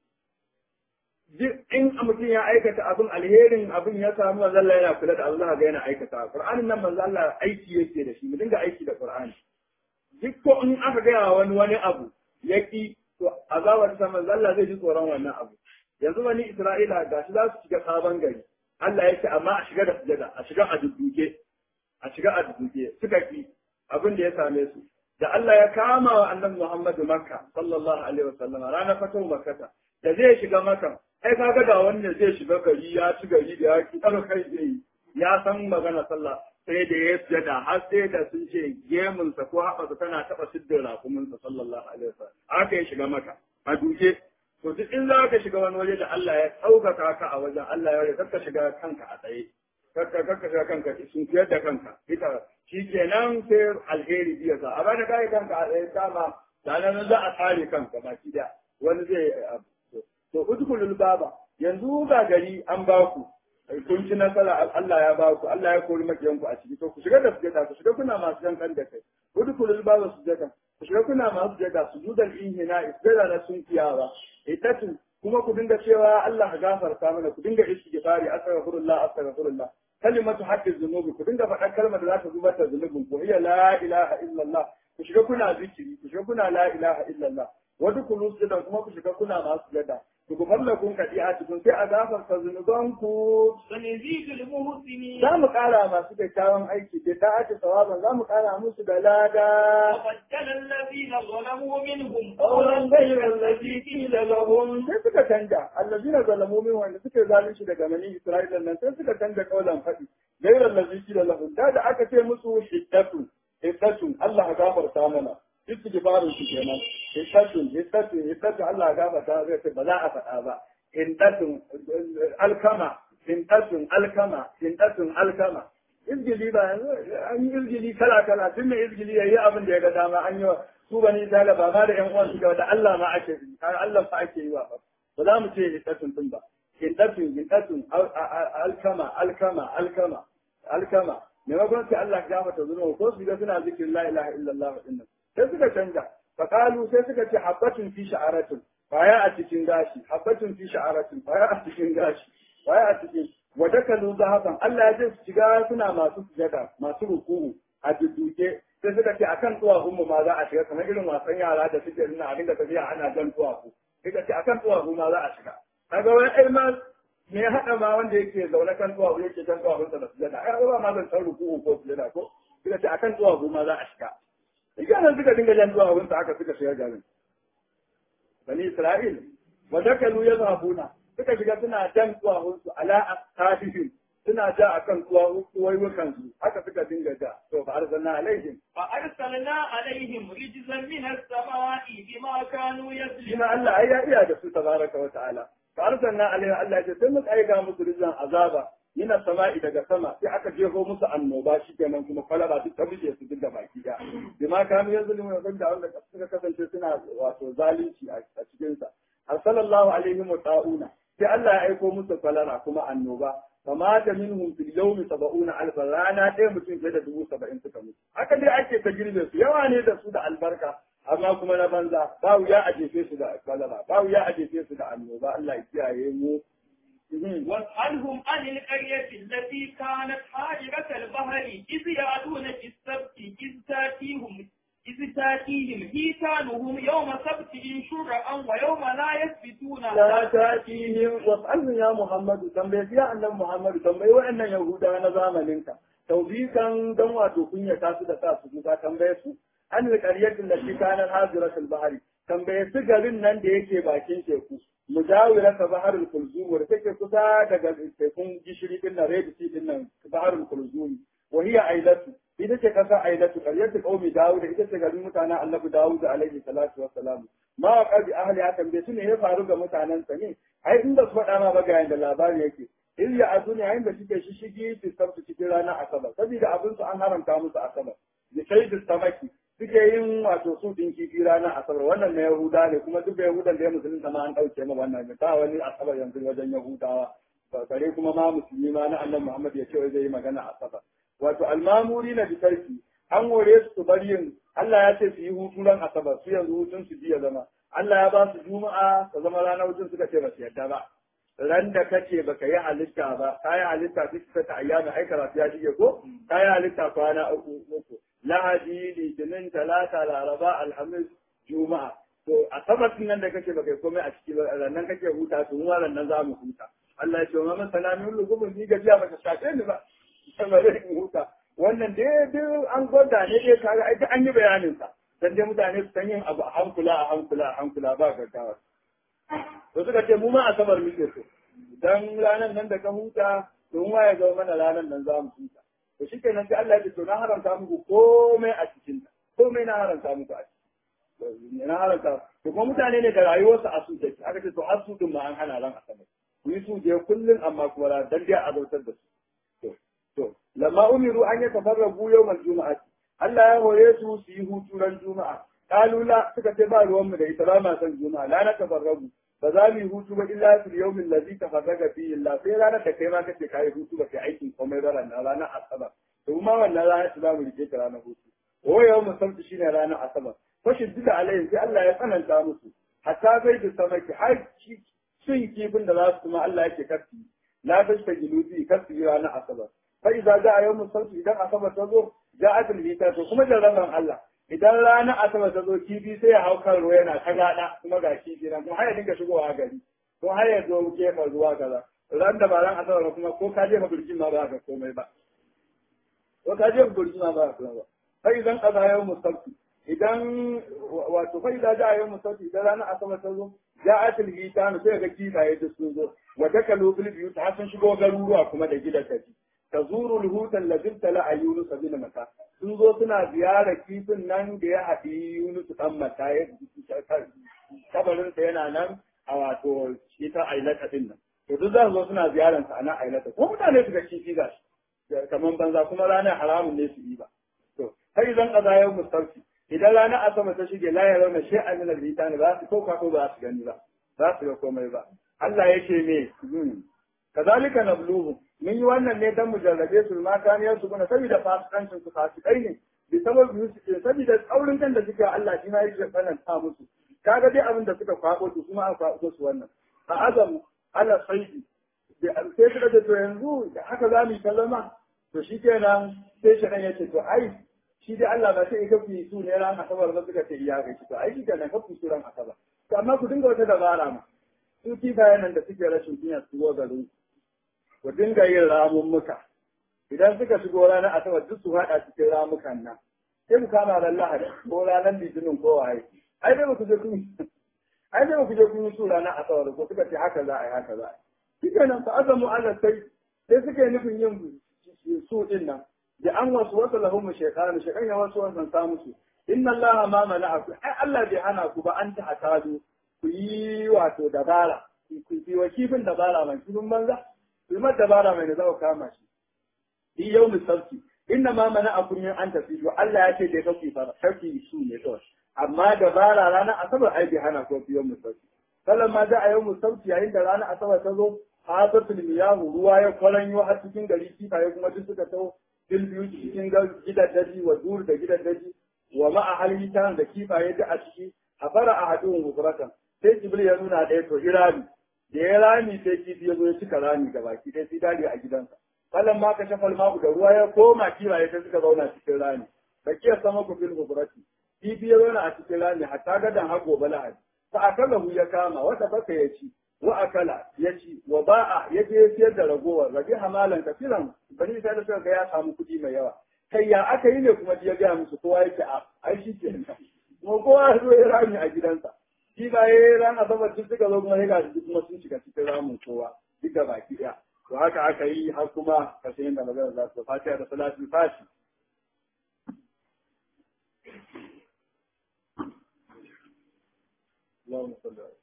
duk in mutum ya aikata abin alherin abin ya samu manzo Allah yana kula da Allah ga yana aikata Qur'anin nan manzo Allah aiki yake da shi mu dinga aiki da Qur'ani duk ko in aka gaya wani wani abu yaki to azabar sa manzo Allah zai ji tsoron wannan abu yanzu wani Isra'ila ga shi za su shiga sabon gari Allah ya ce amma a shiga da sujada a shiga a dudduke a shiga a dudduke suka ki abin da ya same su da Allah ya kama wa annabi Muhammadu Makka sallallahu alaihi wasallam ranar fatan Makkata da zai shiga Makka ai kaga da wanda zai shiga gari ya ci gari da ya ki ɗaga kai zai yi ya san magana sallah sai da ya sujada har sai da sun ce gemunsa ko haɓasa tana taɓa siddin rakuminsa sallallahu alaihi wasallam haka ya shiga maka a duke to duk in za ka shiga wani waje da Allah ya ɗaukaka ka a wajen Allah ya rage ka shiga kanka a tsaye kakka kakka shiga kanka sun fiyar da kanka ita shi kenan sai alheri biya sa a bada kai kanka a tsaye dama da nan za a tsare kanka baki da wani zai to udkhulul baba yanzu ga gari an ba ku kun ci nasara Allah ya ba ku Allah ya kori makiyan ku a ciki to ku shiga da sujada ku shiga kuna masu yankan da kai udkhulul baba sujada ku shiga kuna masu sujada sujudan inhina sujada na sun kiyawa itatu kuma ku dinga cewa Allah ka gafarta mana ku dinga istighfari astaghfirullah astaghfirullah kalimatu haqqi dhunubi ku dinga faɗa kalmar da za ta zubar da zunubin ku hiya la ilaha illallah ku shiga kuna zikiri ku shiga kuna la ilaha illallah wa dukulu sujudan kuma ku shiga kuna masu sujada ku kun kadi a cikin sai a gafarta zunubanku سنزيد المحسنين za mu ƙara masu kyakkyawan aiki da ta ake sawaban za mu ƙara musu da lada وبدل الذين ظلموا منهم قولا غير الذي قيل لهم sai suka canja allazina zalamu min wanda suke zalunci daga mani isra'ila nan sai suka canja kaulan faɗi غير الذي قيل لهم da da aka ce musu hiddatu hiddatu Allah ya gafarta mana istighfarin su kenan hiddatun hiddatun hiddatun Allah ya gafarta zai ce ba za a faɗa ba hiddatun alkama hiddatun alkama hiddatun alkama izgili ba yanzu an yi izgili kala kala tun mai izgili yayi abin da ya ga dama an yi wa su bani Isra'ila ba ma da ƴan uwan su ga da Allah ma ake yi har Allah fa ake yi wa ba ba za mu ce hiddatun din ba hiddatun hiddatun alkama alkama alkama alkama maimakon sai Allah ya gafarta zunuba ko su ga suna zikirin la ilaha illallah dinnan sai suka canja faqalu sai suka ce habbatun fi sha'aratin baya a cikin gashi habbatun fi sha'aratin baya a cikin gashi baya a cikin wadakalu zahaban Allah ya ce su shiga suna masu sujada masu ruku'u a dudduke sai suka ce akan tuwafin mu ma za a shiga kamar irin wasan yara da suke nuna a dinga tafiya ana jan tuwafu suka ce akan tuwafu ma za a shiga kaga wani ai ma me ya haɗa ma wanda yake zaune kan tuwafu yake kan tuwafunsa da sujada ai ba ma zan san ruku'u ko sujada ko suka ce akan tuwafu ma za a shiga Iganan suka dinga jan zuwa wurinsa haka suka shiga garin. Bani Isra'il, wa dakalu ya zabuna, suka shiga suna jan zuwa wurinsu ala asafihim suna ja akan tuwaiwukan su haka suka dinga ja. To fa arsalna alaihim. فأرسلنا عليهم رجزا من السماء بما كانوا Shi يظلمون ma Allah ai ya iya da su tabaraka wa ta'ala. fa arsalna alaiha Allah ya ce sai muka aika musu rizan azaba yana sama'i daga sama sai aka jeho musu annoba shi kenan kuma kwalaba duk ta bije su duk da baki da bima kanu yanzu limu yanzu da wanda suka kasance suna wato zalunci a cikin sa arsalallahu alaihim wa ta'una sai Allah ya aiko musu kwalara kuma annoba fama da minhum fil yawmi sab'una alf rana ɗaya mutum fiye da dubu saba'in suka mutu haka dai ake ta girbe su yawa ne da su da albarka amma kuma na banza ba wuya a jefe su da kwalara ba wuya a jefe su da annoba Allah ya kiyaye mu واسألهم عن القرية التي كانت حاجرة البحر إذ يعدون في السبت إذ تأتيهم إذ تأتيهم حيتانهم يوم سبتهم شرعا ويوم لا يثبتون لا تأتيهم واسألهم يا محمد تنبيه يا أن محمد تنبيه وأن يهودا نظام منك توبيكا دم وتكون تاسد تاسد تنبيه su an alƙaryatin da shi kanan haziratul bahari tambaye su garin nan da yake bakin teku mujawira ka baharul kulzum wanda take kusa daga tekun gishiri din nan red sea din nan baharul kulzum wa hiya ailatu ita ce kasa ailatu qaryatu qaumi dawud ita ce garin mutanen annabi dawud alaihi salatu wassalam ma wa qabi ahli ya tambaye su ne ya faru ga mutanen sa ne ai inda su faɗa ma ba ga yanda labari yake in ya azu ne yayin da suke shishigi su sabtu cikin ranar asabar saboda abin su an haramta musu asabar da sai da samaki suke yin wato su din kifi ranar asabar wannan na yahuda ne kuma duk da yahudan da ya musulunta ma an ɗauke ma wannan ta wani asabar yanzu wajen yahudawa bare kuma ma musulmi ma na annabi muhammad ya ce wai zai yi magana asabar wato almamuri na bitarki an hore su su bar yin Allah ya ce su yi hutu ran asabar su yanzu hutun su jiya zama Allah ya ba su juma'a ta zama ranar hutun suka ce ba su yadda ba ran da kace baka yi halitta ba ka yi halitta duk ta ayyana ai karatu ya shige ko ka yi halitta kwana uku uku lahadi litinin talata laraba alhamis juma'a to a sabatin nan da kake baka komai a ciki ba rannan kake huta to mu nan za mu huta Allah ya ce wa man salamin lugubun ni gajiya baka shafe ni ba sama zai huta wannan dai duk an gwada ne dai kaga ai an yi bayanin sa dan dai mutane su san yin abu a hankula a hankula a hankula ba gaggawa to suka ce mu ma asabar muke so dan ranar nan da ka huta to mu ya zama mana ranar nan za mu huta to shi kenan sai Allah ya ce to na haramta muku komai a cikin ta komai na haramta muku a cikin na haramta to kuma mutane ne da rayuwarsu a su take aka ce to har su din ma an hana ran asabar ku yi su je kullun amma kuma ran dan dai a zautar da su to to lamma umiru an yatafarrabu yawmal juma'ati Allah ya hore su su yi hutu ran juma'a kalula suka ce ba ruwanmu da ita ba ma san juma'a la na tafarrabu ba za mu yi hutu ba illa fil yawmin ladhi tafarraga fihi Allah sai ranar da kai ma kace kai hutu ba kai aikin komai ba ranar ranar asabar to ma wannan ranar za mu rike ta ranar hutu wa yawmun sabti shine ranar asabar fashin duka alayhi sai Allah ya tsananta musu hatta bai da samaki har cin kifin da za su kuma Allah yake kafi la tashta gilubi kafi ranar asabar fa idza ja'a yawmun sabti idan asabar ta zo ja'atul hita to kuma jarraban Allah idan ranar asabar ta zo kifi sai ya hau kan ruwa yana ta gada kuma ga kifi nan kuma har ya dinga shigowa gari ko har ya zo gefen ruwa kaza ran da ba ran asabar kuma ko ka jefa birkin ma ba ka komai ba ko ka jefa birkin ma ba ka ba sai idan kaza yau musabti idan wato fa idan ja yau musabti idan ranar asabar ta zo ja'atul hitan sai ga kifaye da sun zo wa dakalu fil biyut har sun shigo garuruwa kuma da gidan kaji tazuru al-huta allazi tala yunus bin mata sun zo suna ziyarar kifin nan da ya haɗi Yunus ɗan mata ya kabarin sa yana nan a wato shi ta ailata din nan to duk za su zo suna ziyarar sa a nan ailata ko mutane su ga kifi ga shi kaman banza kuma ranar haramun ne su yi ba to sai zan kaza yau mustarfi idan ranar asama ta shige la ya rauna shay'an min al-hitani ba su ko ko ba su gani ba za su ga komai ba Allah yake me kazalika nabluhum mun yi wannan ne dan mu jarrabe su ma kaniyar su kuna saboda fasikancin su fasikai ne bi sabab su ce saboda tsaurin kan da suke Allah shi ma yake tsananta musu kaga dai abin da suka kwabo su kuma an kwabo su wannan a azam ala saidi sai suka ce to yanzu haka za mu yi kallama to shi kenan sai shi ya ce to ai shi dai Allah ba sai ya kafi su ne ran asabar ba suka ce iya ga shi to ai shi kenan kafi su ran asabar to amma ku dinga wata dabara ma su kifayen nan da suke rashin kunya su go garin ku dinga yin ramummuka idan suka shigo ranar asabar duk su haɗa cikin ramukan nan sai mu kama ran lahadi ko ranar litinin ko waye ai dai ku je kun ai dai ku je kun su ranar asabar ko suka ce haka za a yi haka za a yi shike nan fa azamu ala sai sai suke nufin yin su din nan da an wasu wasu lahum shaytan shaytan ya wasu wannan sa musu inna allaha ma mana'aku ai Allah bai hana ku ba an ta hatadu ku yi wato dabara ku wa kifin dabara mai kifin banza ku ma dabara mai da za ku kama shi fi yau misarki inna ma mana akun min an tafi to Allah ya ce dai kake fara sarki su ne kawai amma dabara ranar asabar ai bai hana ko fi yau misarki sallan ma za a yau misarki yayin da ranar asabar ta zo hazatul miyahu ruwa ya kwaranyo har cikin gari kifaye kuma duk suka taho fil biyu cikin gidan daji wa dur da gidan daji wa ma'a halmitan da kifaye da a ciki a fara a haɗin gufuratan sai jibril ya nuna ɗaya to irami da ya rami sai kifi ya zo ya cika rami ga baki ɗaya sai dare a gidansa falan ma ka shafal ma'u da ruwa ya koma kifaye sai suka zauna cikin rami bakiyar sama ku fil gufurati kifi ya zauna a cikin rami hatta gadan har gobe lahadi fa akalahu ya kama wata baka ya ci wa akala ya ci wa ba'a ya je ya siyar da ragowar rabi hamalan kafiran bani sai da suka ga ya samu kuɗi mai yawa kai ya aka yi ne kuma ya gaya musu kowa yake a ai shi ke kuma kowa ya zo ya rami a gidansa shi ba ya ran asabar duk suka zo kuma ya gashi kuma sun shiga cikin ramin kowa duk da baki ɗaya to haka aka yi har kuma kashe yin da magana za su fatiha da salatul fashi اللهم صل على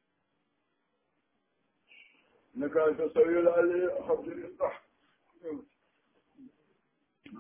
انك انت السميع العليم الحمد لله